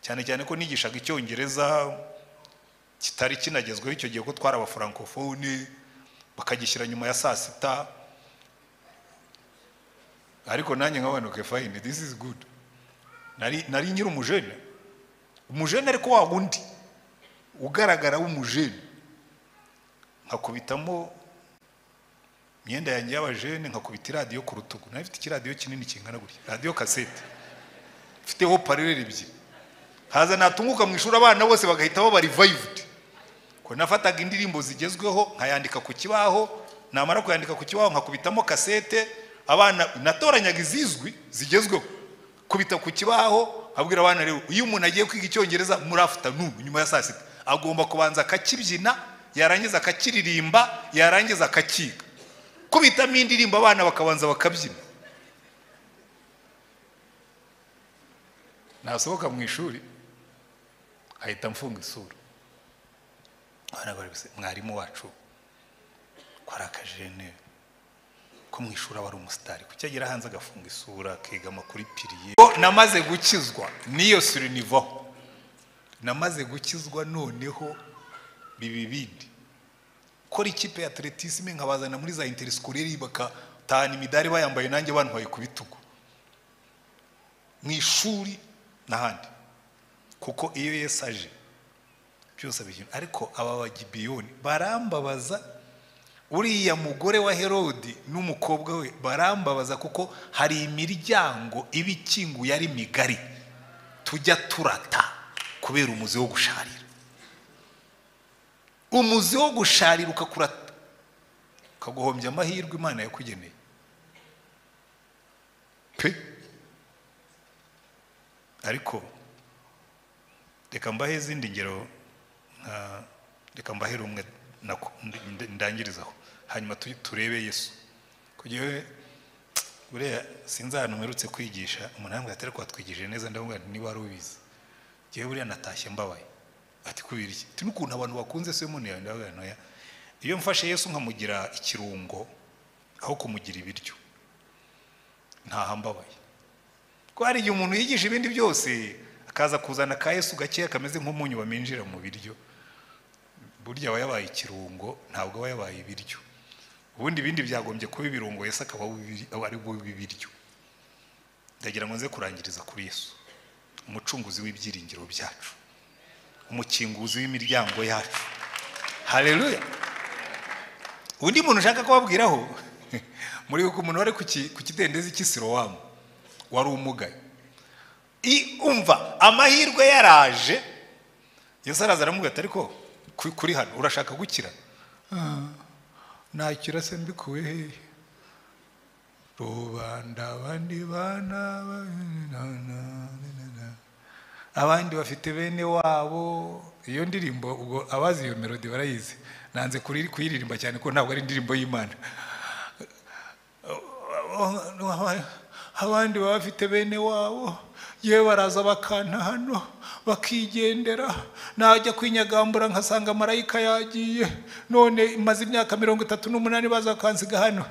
cyane cyane ko nigishaga icyongereza kitari kinagezweho icyo gihe ko twari abafurankofone bakagishyira nyuma ya saa sita ariko nanjye nkabona oke fayini disi izi gudu nari nyiri umujene umujene ariko wa wundi ugaragara w'umujene nkakubitamo imyenda yanjye y'abajene nkakubita iradiyo ku rutugu nayo ifite ikiradiyo kinini kingana gutya radiyo kasete mfiteho parureri ebyiri haza natunguka mu ishuri abana bose bagahita baba revived ko nafataga indirimbo zigezweho nkayandika ku kibaho namara kuyandika ku kibaho nkakubitamo kasete abana natoranyaga izizwi zigezweho kubita ku kibaho abwira abana rero iyo umuntu agiye kwiga icyongereza muri afternoon nyuma ya saa sita agomba kubanza akakibyina yarangiza akakiririmba yarangiza akakiga kubitamo indirimbo abana bakabanza bakabyina nasohoka mu ishuri ahita amfunga isura abana bari gusa mwarimu wacu ko ari akajene ko mu ishuri aba ari umusitari kuki agera hanze agafunga isura akiga amakuru ipiriye namaze gukizwa n'iyo surinivo namaze gukizwa noneho biba ibindi kora ikipe ya atletisme nkabazana muri za interiskoleri bakatahana imidari bayambaye nanjye bantwaye ku bitugu mu ishuri n'ahandi kuko iyo Yesu aje byose abigena ariko aba bagibiyoni barambabaza uriya mugore wa herodi n'umukobwa we barambabaza kuko hari imiryango iba ikinguye ari migari tujya turata kubera umuzi wo gusharira umuzi wo gusharira ukakurata ukaguhombya amahirwe imana yakugeneye pe ariko reka mbahe izindi ngero nka reka mbahe rumwe ndangirizaho hanyuma turebe yesu kugira buriya sinzi ahantu mperutse kwigisha umuntu yambwira atari twatwigije neza ndavuga nti niba wari ubizi ngewe buriya natashye mbabaye ati kubera iki ati n'ukuntu abantu bakunze se umuntu yawe ndavuga ntoya iyo mfashe yesu nkamugira ikirungo aho kumugira ibiryo ntahambabaye ko hari igihe umuntu yigisha ibindi byose akaza kuzana ka Yesu gakeya kameze nk'umunyu baminjira mu biryo burya aba yabaye ikirungo ntabwo aba yabaye ibiryo ubundi ibindi byagombye kuba ibirungo Yesu akaba ari ibiryo ndagira ngo nze kurangiriza kuri Yesu umucunguzi w'ibyiringiro byacu umukinguzi w'imiryango yacu hareruya undi muntu ushaka kubabwiraho muri uko umuntu wari ku kidendezi cy'isirowamu wari umugaye umva amahirwe yaraje Yesu araza aramubwira ati ariko kuri hano urashaka gukira nakira se mbikuwe hehe rubanda abandi bana abandi bafite bene wabo iyo ndirimbo ubwo abazi iyo melodi barayizi nanze kuyiririmba cyane ko ntabwo ari indirimbo y'imana abandi baba bafite bene wabo yewe baraza bakanta hano bakigendera najya kwinyagambura nkasanga marayika yagiye none maze imyaka mirongo itatu n'umunani baza bakansiga hano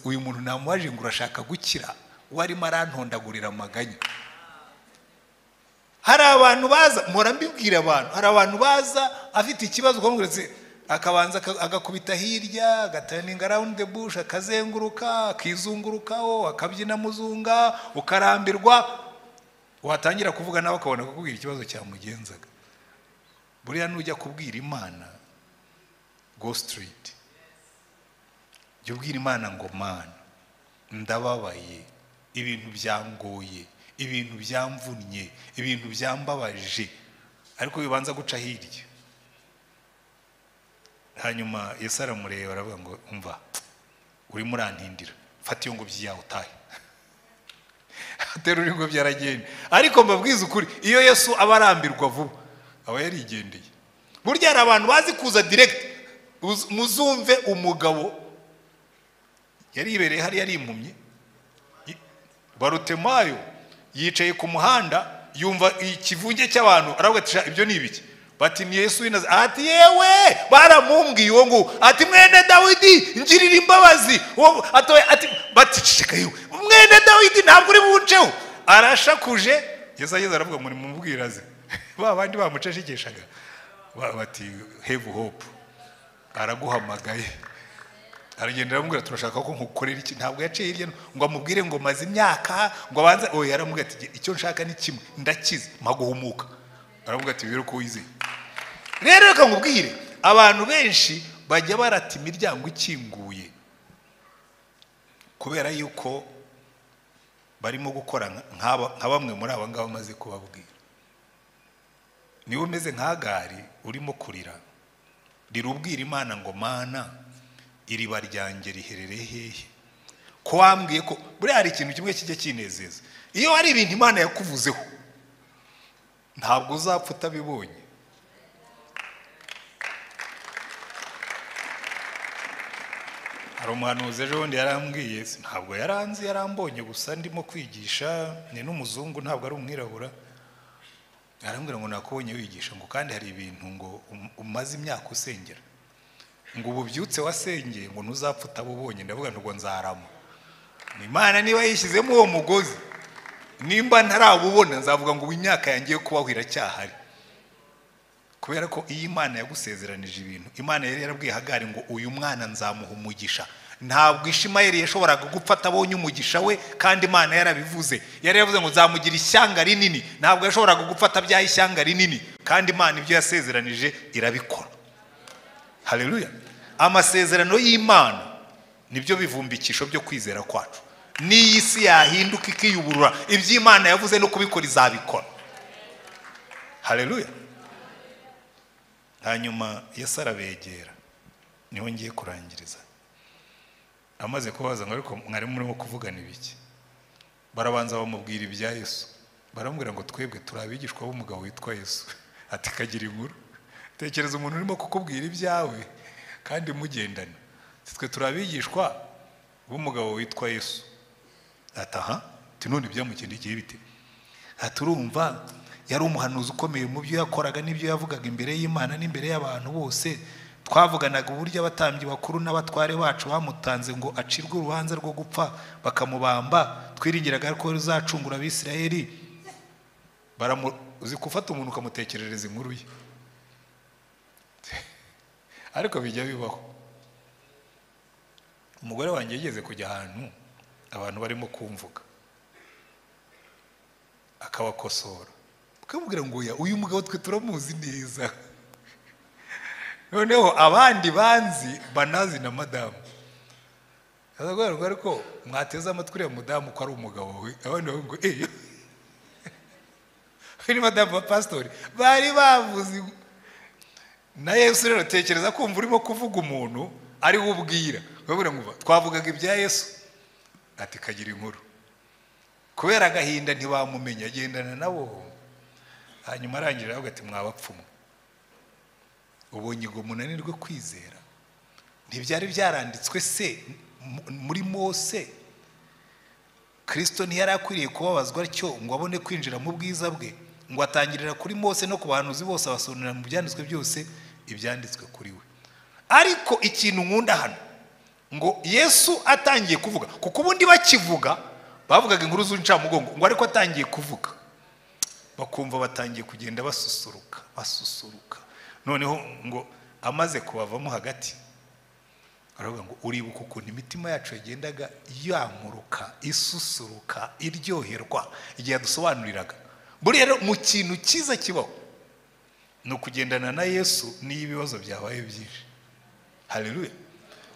uyu muntu namuwaje ngo urashaka gukira warimo arantondagurira amaganya hari abantu baza mpora mbibwira abantu hari abantu baza afite ikibazo ukamubwira akabanza agakubita hirya agaturninga rawundi bushe akazenguruka akizungurukaho akabyina muzunga ukarambirwa watangira kuvuga nawe ukabona kukubwira ikibazo cyamugenzaga buriya nujya kubwira imana go street jya ubwira imana ngo mana ndababaye ibintu byangoye ibintu byamvunnye ibintu byambabaje ariko bibanza guca hirya hanyuma Yesu aramureba aravuga ngo umva urimo urantindira fata iyo ngobyi yawe utahe atera ingobyi aragenda ariko mbabwiza ukuri iyo Yesu aba arambirwa vuba aba yarigendeye burya hari abantu bazi kuza direkiti muzumve umugabo yari ibereye hariya arimpumye barutemayo yicaye ku muhanda yumva ikivunge cy'abantu aravuga ati ibyo ni ibiki bati ni yesu w'inazi ati yewe baramumbwiye uwo nguwo ati mwene dawidi ngirira imbabazi ati bati ceceka yewe mwene dawidi ntabwo uri bunceho arashakuje yesu ageze aravuga muri mu mbwiraze ba bandi bamucecekeshaga bati hevu hopu araguhamagaye aragenda aramubwira turashaka ko nkukorera iki ntabwo yaciye hirya ngo amubwire ngo maze imyaka ngo abanze oya aramubwira ati icyo nshaka ni kimwe ndakize maguhumuka aravuga ati rero ko wizeye rero reka nkubwire abantu benshi bajya barata imiryango ikinguye kubera yuko barimo gukora nka bamwe muri aba ngaba amaze kubabwira niba umeze nka gari urimo kurira rira ubwira imana ngo mana iriba ryanjye riherereye hehe ko wambwiye ko buriya hari ikintu kimwe kijya kinezeza iyo hari ibintu imana yakuvuzeho ntabwo uzapfa utabibonye hari umuhanuzi ejo bundi yarambwiye ntabwo yaranzi yarambonye gusa ndimo kwigisha ni n'umuzungu ntabwo ari umwirabura arambwira ngo nakubonye wigisha ngo kandi hari ibintu ngo um- umaze imyaka usengera ngo ubu ubyutse wasengeye ngo ntuzapfa utabubonye ndavuga ngo nzarama Ni imana niba yishyizemo uwo mugozi nimba ntarabubona nzavuga ngo ubu imyaka yanjye yo kubaho iracyahari kubera ko iyi imana yagusezeranije ibintu imana yari yarabwiye hagari ngo uyu mwana nzamuha umugisha ntabwo ishimayeli yashoboraga gupfa atabonye umugisha we kandi imana yarabivuze yari yavuze ngo nzamugira ishyanga rinini ntabwo yashoboraga gupfa atabyaye ishyanga rinini kandi imana ibyo yasezeranije irabikora haleluya amasezerano y'imana nibyo bivumbikisho byo kwizera kwacu n'iyi si yahinduka ikiyuburura ibyo imana yavuze no kubikora izabikora haleluya hanyuma yesu arabegera niho ngiye kurangiriza amaze kubaza ngo ariko mwari murimo kuvugana ibiki barabanza bamubwira ibya yesu baramubwira ngo twebwe turi abigishwa b'umugabo witwa yesu ati kagira inkuru tekereza umuntu urimo kukubwira ibyawe kandi mugendana Ati, twe turi abigishwa b'umugabo witwa yesu ati aha ati none ibyamukindikiye bite aha turumva yari umuhanuzi ukomeye mu byo yakoraga n'ibyo yavugaga imbere y'imana n'imbere y'abantu bose twavuganaga uburyo abatambyi bakuru n'abatware bacu bamutanze ngo acirwe urubanza rwo gupfa bakamubamba twiringiraga ko ruzacungura abisirayeli baramu uzi gufata umuntu ukamutekerereza inkuru ye ariko bijya bibaho umugore wanjye yigeze kujya ahantu abantu barimo kumvuga akabakosora ukamubwira ngo oya uyu mugabo twe turamuzi neza noneho abandi banzi banazi na madamu azakubwira ngo ariko mwateze amatwi uriya mudamu ko ari umugabo we abandi bavuga ngo eyo we ni madamu wa pasitori bari bavuze na yesu rero tekereza kumva urimo kuvuga umuntu ari we ubwira urabona ngo twavugaga ibya yesu ati kagira inkuru kubera agahinda ntibamumenya agendana nabo hanyuma arangije aravuga ati mwabapfumu ubonye ngo munanirwe kwizera ntibyari byaranditswe se mu- muri mose kirisito ntiyari akwiriye kubabazwa atyo ngo abone kwinjira mu bwiza bwe ngo atangirira kuri mose no ku bahanuzi bose abasobanurira mu byanditswe byose ibyanditswe kuri we ariko ikintu nkunda hano ngo yesu atangiye kuvuga kuko ubundi bakivuga bavugaga inkuru z'incamugongo ngo ariko atangiye kuvuga bakumva batangiye kugenda basusuruka basusuruka noneho ngo amaze kubavamo hagati aravuga ngo uribuka ukuntu imitima yacu yagendaga yamuruka isusuruka iryoherwa igihe yadusobanuriraga buriya rero mu kintu cyiza kibaho ni ukugendana na yesu n'iyo ibibazo byabaye byinshi haleluya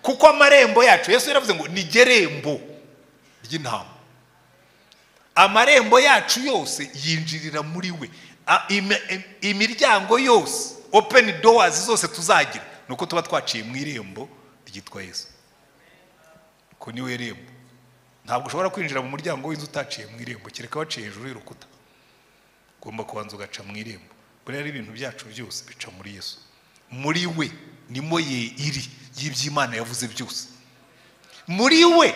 kuko amarembo yacu yesu yaravuze ngo ni gerembo ry'intama amarembo yacu yose yinjirira muri we A- imi- im- imiryango yose open doors zose tuzagira ni uko tuba twaciye mu irembo ryitwa yesu ko ni we rembo ntabwo ushobora kwinjira mu muryango w'inzu utaciye mu irembo kereka waciye hejuru y'urukuta ugomba kubanza ugaca mu irembo buriya rero ibintu byacu byose bica muri yesu muri we nimo ye iri y'iby'imana yavuze byose muri we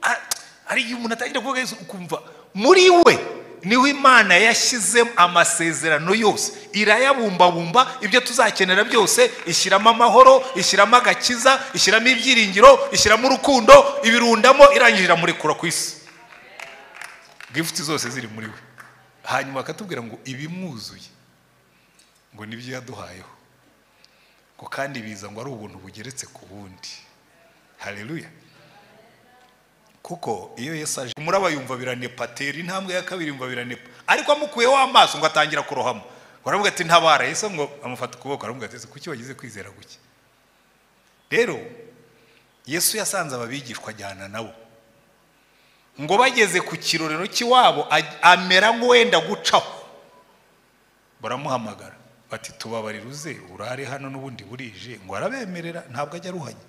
a- hari igihe umuntu atangira kuvuga yesu ukumva muri we niho imana yashyizemo amasezerano yose irayabumbabumba ibyo tuzakenera byose ishyiramo amahoro ishyiramo agakiza ishyiramo ibyiringiro ishyiramo urukundo ibirundamo irangije iramurekura ku isi gifuti zose ziri muri we hanyuma akatubwira ngo ibimwuzuye ngo nibyo yaduhayeho ngo kandi biza ngo ari ubuntu bugeretse ku bundi haleluya kuko iyo yesu aje muraba yumva biranepa tera intambwe ya kabiri yumva biranepa ariko amukuyeho amaso ngo atangira kurohama baravuga ati ntabara yesu ngo amufata ukuboko aravuga ati "Ese kuki wagize kwizera guke rero yesu yasanze ababigishwa ajyana nabo ngo bageze ku kirorero cy'iwabo aj- amera nk'uwenda gucaho baramuhamagara bati tubabarira uze urare hano n'ubundi burije ngo arabemerera ntabwo ajya aruhanya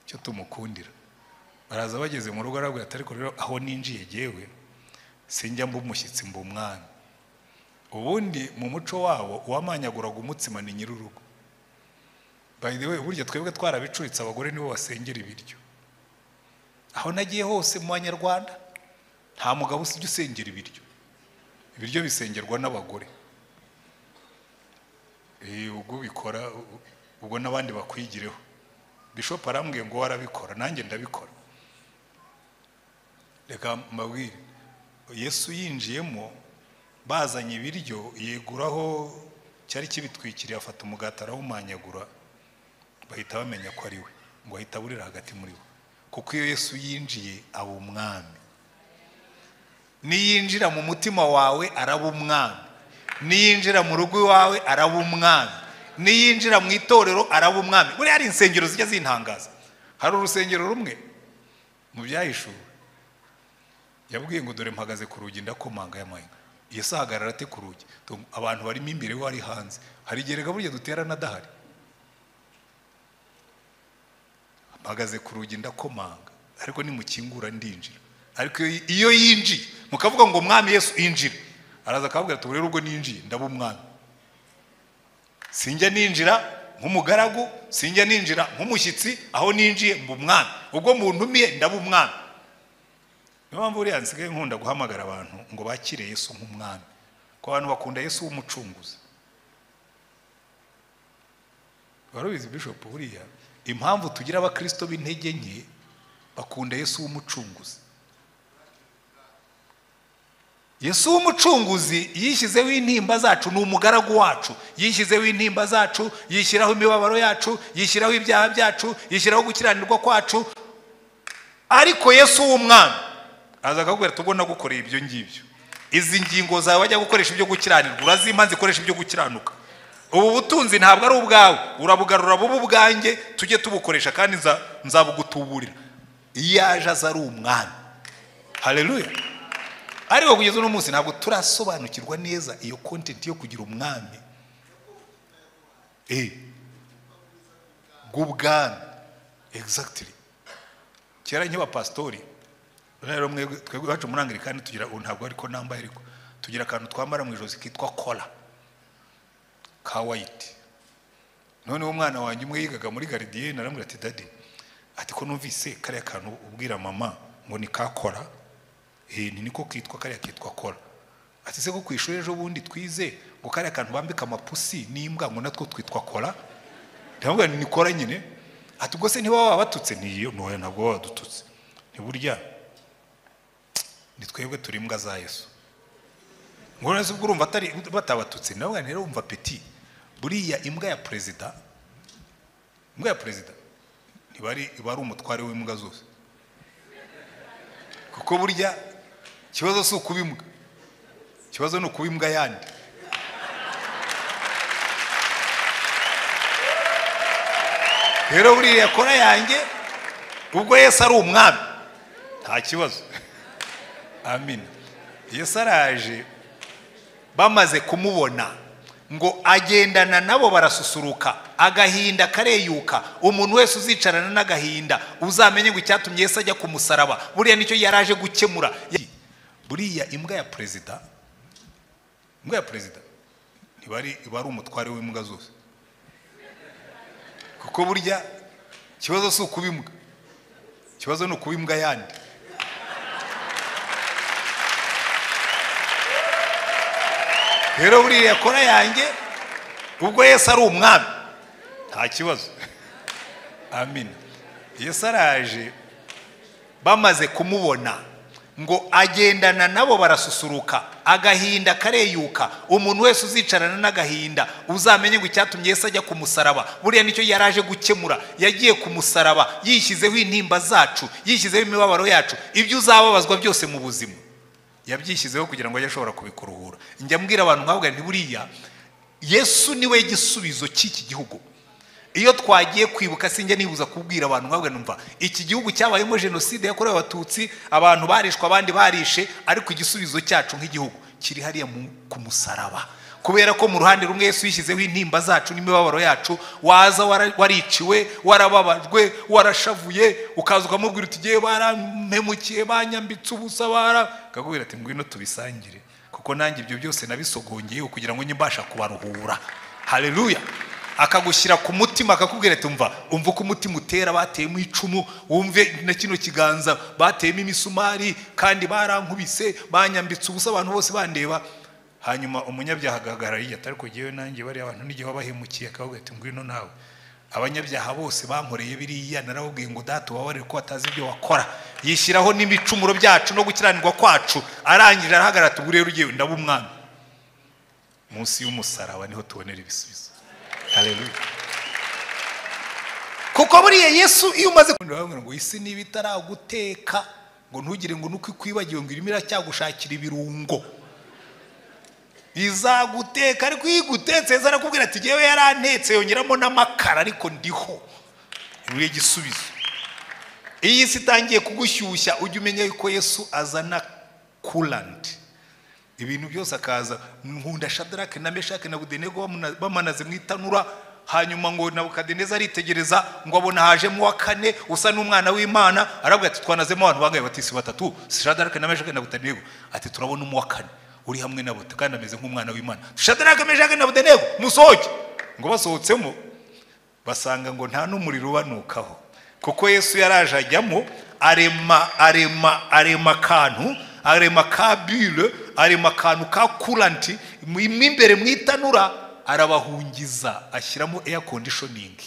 icyo tumukundira baraza bageze mu rugo arabwira ati ariko rero aho ninjiye yewe sinjya mba umushyitsi mba umwami ubundi mu muco wabo uwamanyaguraga umutsima ni nyir'urugo by the way burya twebwe twarabicuritse abagore nibo basengera ibiryo aho nagiye hose mu banyarwanda nta mugabo usibye usengera ibiryo ibiryo bisengerwa n'abagore Eh, ubwo ubikora u- ubwo n'abandi bakwigireho bishop arambwiye ngo warabikora nanjye ndabikora reka mbabwire yesu yinjiyemo bazanye ibiryo yeguraho cyari kibitwikiriye afata umugati arawumanyagura bahita bamenya ko ari we ngo ahita aburira hagati muri bo kuko iyo yesu yinjiye aba umwami niyinjira mu mutima wawe araba umwami niyinjira mu rugo iwawe araba umwami niyinjira mu itorero araba umwami buriya hari insengero zijya zintangaza hari urusengero rumwe mu byahishuwe yabwiye ngo dore mpagaze ku rugi ndakomanga y'amahina yesu ahagarara ate ku rugi Tu- abantu barimo imbere we ari hanze hari igerega burya duterana adahari mpagaze ku rugi ndakomanga ariko nimukingura ndinjira ariko iyo- iyo yinjiye mukavuga ngo mwami yesu injira araza akababwira ati rero ubwo ninjiye ndaba umwami sinjya ninjira nk'umugaragu sinjya ninjira nk'umushyitsi aho ninjiye mba umwami ubwo muntumiye ndaba umwami niyo mpamvu buriya nsigaye nkunda guhamagara abantu ngo bakire yesu nk'umwami ku bantu bakunda yesu w'umucunguzi wari ubizi bishop buriya impamvu tugira abakristo b'intege nke bakunda yesu w'umucunguzi yesu w'umucunguzi yishyizeho intimba zacu ni umugaragu wacu yishyizeho intimba zacu yishyiraho imibabaro yacu yishyiraho ibyaha byacu yishyiraho gukiranirwa kwacu ariko yesu w'umwami aza akakubwira ati ubwo nagukoreye ibyo ngibyo izi ngingo zawe wajya gukoresha ibyo gukiranirwa urazimpa zikoresha ibyo gukiranuka ubu butunzi ntabwo ari ubwawe urabugarura buba ubwanjye tujye tubukoresha kandi nza- nzabugutuburira iyo yaje aza ari umwami hareruya ariko kugeza uno munsi ntabwo turasobanukirwa neza iyo kontenti yo kugira umwami eh bw'ubwami exactly kera nk'abapasitori rero mwebwe twebwe iwacu muri angirikani tugira ubu ntabwo ariko nambaye ariko tugira akantu twambara mu ijosi kitwa kola ka wayiti noneho umwana wanjye umwe yigaga muri garidiyene aramubwira ati dadi ati ko numvise kariya kantu ubwira mama ngo ni ka kora eh, ni niko kitwa kariya kitwa kora ati se ko ku ishuri ejo bundi twize ngo kariya kantu bambika amapusi n'imbwa ngo natwo twitwa kora ndamubwira nti ni kora nyine ati ubwo se ntiba wabatutse niyo ntoya ntabwo baba badututse ntiburya ni twebwe turi imbwa za yesu ngo none se ubwo urumva atari batabatutse ndamubwira nti rero wumva peti buriya imbwa ya perezida imbwa ya perezida ntibari iba ari umutware w'imbwa zose kuko burya ikibazo si ukuba imbwa ikibazo ni ukuba imbwa yandi rero buriya kora yanjye ubwo yesu ari umwami nta kibazo amina yesu araje bamaze kumubona ngo agendana nabo barasusuruka agahinda kareyuka umuntu wese uzicarana n'agahinda uzamenye ngo icyatumye yesu ajya ku musaraba buriya nicyo yari aje gukemura buriya imbwa ya perezida imbwa ya perezida iba ari iba ari umutware w'imbwa zose kuko burya ikibazo si ukuba imbwa ikibazo ni ukuba imbwa yandi rero buriya kora yanjye ubwo yesu ari umwami nta kibazo amina yesu araje bamaze kumubona ngo agendana nabo barasusuruka agahinda kareyuka umuntu wese uzicarana n'agahinda uzamenye ngo icyatumye yesu ajya ku musaraba buriya nicyo yari aje gukemura yagiye ku musaraba yishyizeho intimba zacu yishyizeho imibabaro yacu ibyo uzababazwa byose mu buzima yabyishyizeho kugira ngo ajye ashobora kubikuruhura njya mbwira abantu nkabwira nti buriya yesu niwe gisubizo cy'iki gihugu iyo twagiye kwibuka sinjya nibuza kubwira abantu nkabwira numva iki gihugu cyabayemo jenoside yakorewe abatutsi abantu barishwe abandi barishe ariko igisubizo cyacu nk'igihugu kiri hariya mu- ku musaraba kubera ko mu ruhande rumwe yesu yishyizeho intimba zacu n'imibabaro yacu waza wara- wariciwe warababajwe warashavuye ukaza ukamubwira uti igihe barampemukiye banyambitse ubusa bara akakubwira ati ngwino tubisangire kuko nanjye ibyo byose nabisogongeye kugira ngo njye mbasha kubaruhura haleluya akagushyira ku mutima akakubwira ati umva umva uko umutima utera bateyemo icumu wumve na kino kiganza bateyemo imisumari kandi barankubise banyambitse ubusa abantu bose bandeba hanyuma umunyabyaha agahagarara yiyata ariko jyewe nanjye bariya abantu n'igihe wabahemukiye akababwira ati ngwino nawe abanyabyaha bose bankoreye biriya narababwiye ngo data ubabarire ko batazi ibyo wakora yishyiraho n'ibicumuro byacu no gukiranirwa kwacu arangije arahagarara ati ubu rero ugiye ndaba umwami munsi y'umusaraba niho tubonera ibisubizo haleluya kuko buriya yesu iyo umaze kubona ngo isi niba itaraguteka ngo ntugire ngo nuko ikwibagiwe ngo irimo iracyagushakira ibirungo izaguteka ariko iyo igutetse yeza arakubwira ati ngewe yarantetse yongeramo n'amakara ariko ndiho buriya igisubizo iyo isi itangiye kugushyushya ujya umenya yuko yesu azana kuranti ibintu byose akaza nkunda shadarake na meshake na budenego bamuna- bamanaze mu itanura hanyuma ngo nabukadeneza aritegereza ngo abona hajemo uwa kane usa n'umwana w'imana arabwira ati twanazemo abantu bangaye bati si batatu si shadarake na meshake na budenego ati turabona umuwa kane uri hamwe nabo kandi ameze nk'umwana w'imana shadarake meshake na budenego musohoke ngo basohotsemo basanga ngo nta n'umuriro ubanukaho kuko yesu yaraje ajyamo arema arema arema akantu arema ka bure arema akantu ka kuranti mu mo imbere mu itanura arabahungiza ashyiramo air conditioning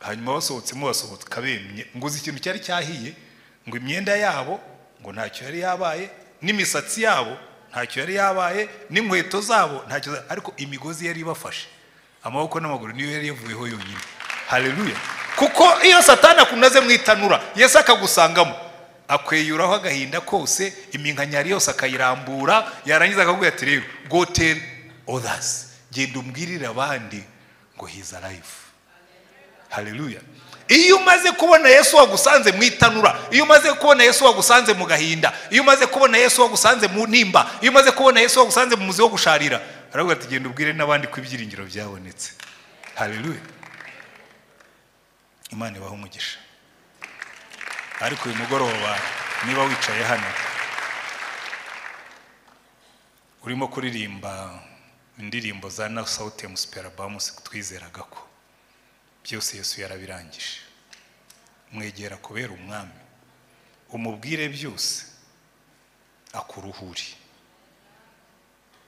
hanyuma basohotsemo basohoka bemye ngo uzi ikintu cyari cyahiye ngo imyenda yabo ngo ntacyo yari yabaye n'imisatsi yabo ntacyo yari yabaye n'inkweto zabo ntacyo za- ariko imigozi yari ibafashe amaboko n'amaguru niyo yari yavuyeho yonyine haleluya kuko iyo satani akunaze mu itanura yesu akagusangamo akweyuraho agahinda kose iminkanyari yose akayirambura yarangiza akakubwira ati rero go tell others genda umbwirire abandi ngo he's alive haleluya iyo umaze kubona yesu wagusanze mu itanura iyo umaze kubona yesu wagusanze mu gahinda iyo umaze kubona yesu wagusanze mu nimba iyo umaze kubona yesu wagusanze mu muzi wo gusharira aravuga ati genda ubwire n'abandi ko ibyiringiro byabonetse haleluya imana ibaha umugisha ariko uyu mugoroba niba wicaye hano urimo kuririmba indirimbo za na sawutemu superabamusi twizeraga ko byose yesu yarabirangije mwegera kubera umwami umubwire byose akuruhure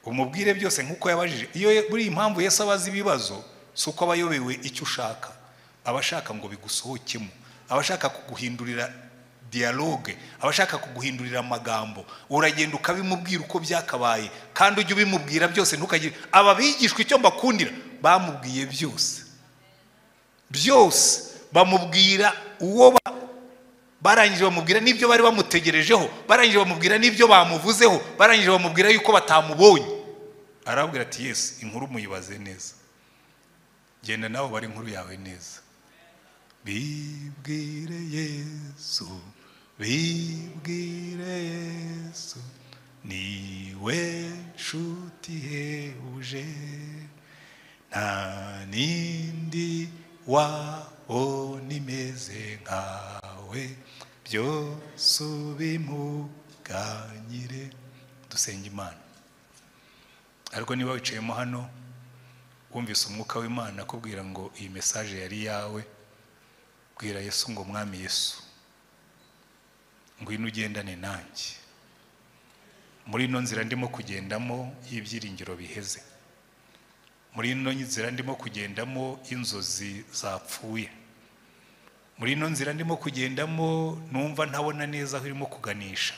umubwire byose nk'uko yabajije iyo buri impamvu yesu abaza ibibazo si uko aba ayobewe icyo ushaka aba ashaka ngo bigusohokemo aba ashaka kuguhindurira dialogue abashaka kuguhindurira amagambo uragenda ukabimubwira uko byakabaye kandi ujye ubimubwira byose ntukagire aba bigishwa icyo mbakundira bamubwiye byose byose bamubwira uwo ba- barangije bamubwira n'ibyo bari bamutegerejeho barangije bamubwira n'ibyo bamuvuzeho barangije bamubwira yuko batamubonye arababwira ati yesu inkuru muyibaze neza genda nawe bari inkuru yawe neza bibwire yesu bibwire yesu niwe nshuti ihebuje nta n'indi wabo nimeze nkawe byose ubimuganyire dusenga imana ariko niba wicayemo hano wumvise umwuka w'imana akubwira ngo iyi mesaje yari iyawe bwira yesu ngo mwami yesu ngwino ugendane nanjye muri ino nzira ndimo kugendamo y'ibyiringiro biheze muri ino nzira ndimo kugendamo inzozi zapfuye muri ino nzira ndimo kugendamo numva ntabona neza aho irimo kuganisha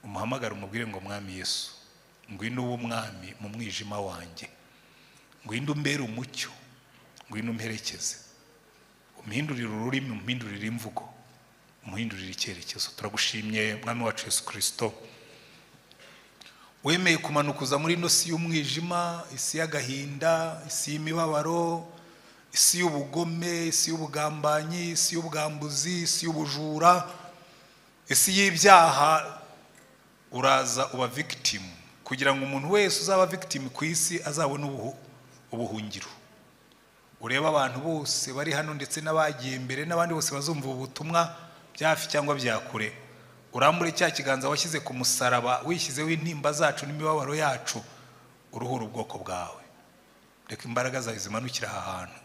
umuhamagara umubwire ngo mwami yesu ngwino uwo mwami mu mwijima wanjye ngwino umbere umucyo ngwino umperekeze umuhindurire ururimi umuhindurire imvugo umuhindurire icyerekezo turagushimye mwami wacu yesu kirisito wemeye kumanuka uza muri ino si y'umwijima isi y'agahinda isi y'imibabaro isi y'ubugome isi y'ubugambanyi isi y'ubwambuzi isi y'ubujura isi y'ibyaha uraza uba victim kugira ngo umuntu wese uzaba victim ku isi azabone ubuhu- ubuhungiro urebe abantu bose bari hano ndetse n'abagiye imbere n'abandi bose bazumva ubu butumwa bya hafi cyangwa bya kure urambure cya kiganza washyize ku musaraba wishyizeho intimba zacu n'imibabaro yacu uruhura ubwoko bwawe reka imbaraga zawe zimanukire aha hantu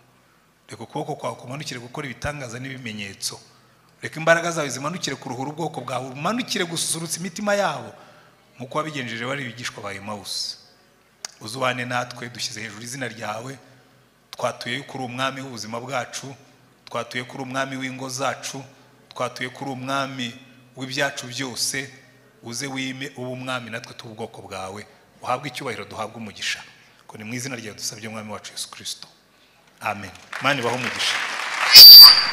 reka ukuboko kwawe kumanukire gukora ibitangaza n'ibimenyetso reka imbaraga zawe zimanukire kuruhura ubwoko bwawe umanukire gususurutsa imitima yabo nk'uko wabigenjeje bari ibigishwa ba emawusi uzubane natwe dushyize hejuru izina ryawe twatuye ko uri umwami w'ubuzima bwacu twatuye ko uri umwami w'ingo zacu twatuye ko uri umwami w'ibyacu byose uze wime ube umwami natwe tuba ubwoko bwawe uhabwe icyubahiro duhabwe umugisha ko ni mu izina ryawe dusabye umwami wacu yesu kirisito amen mani baho umugisha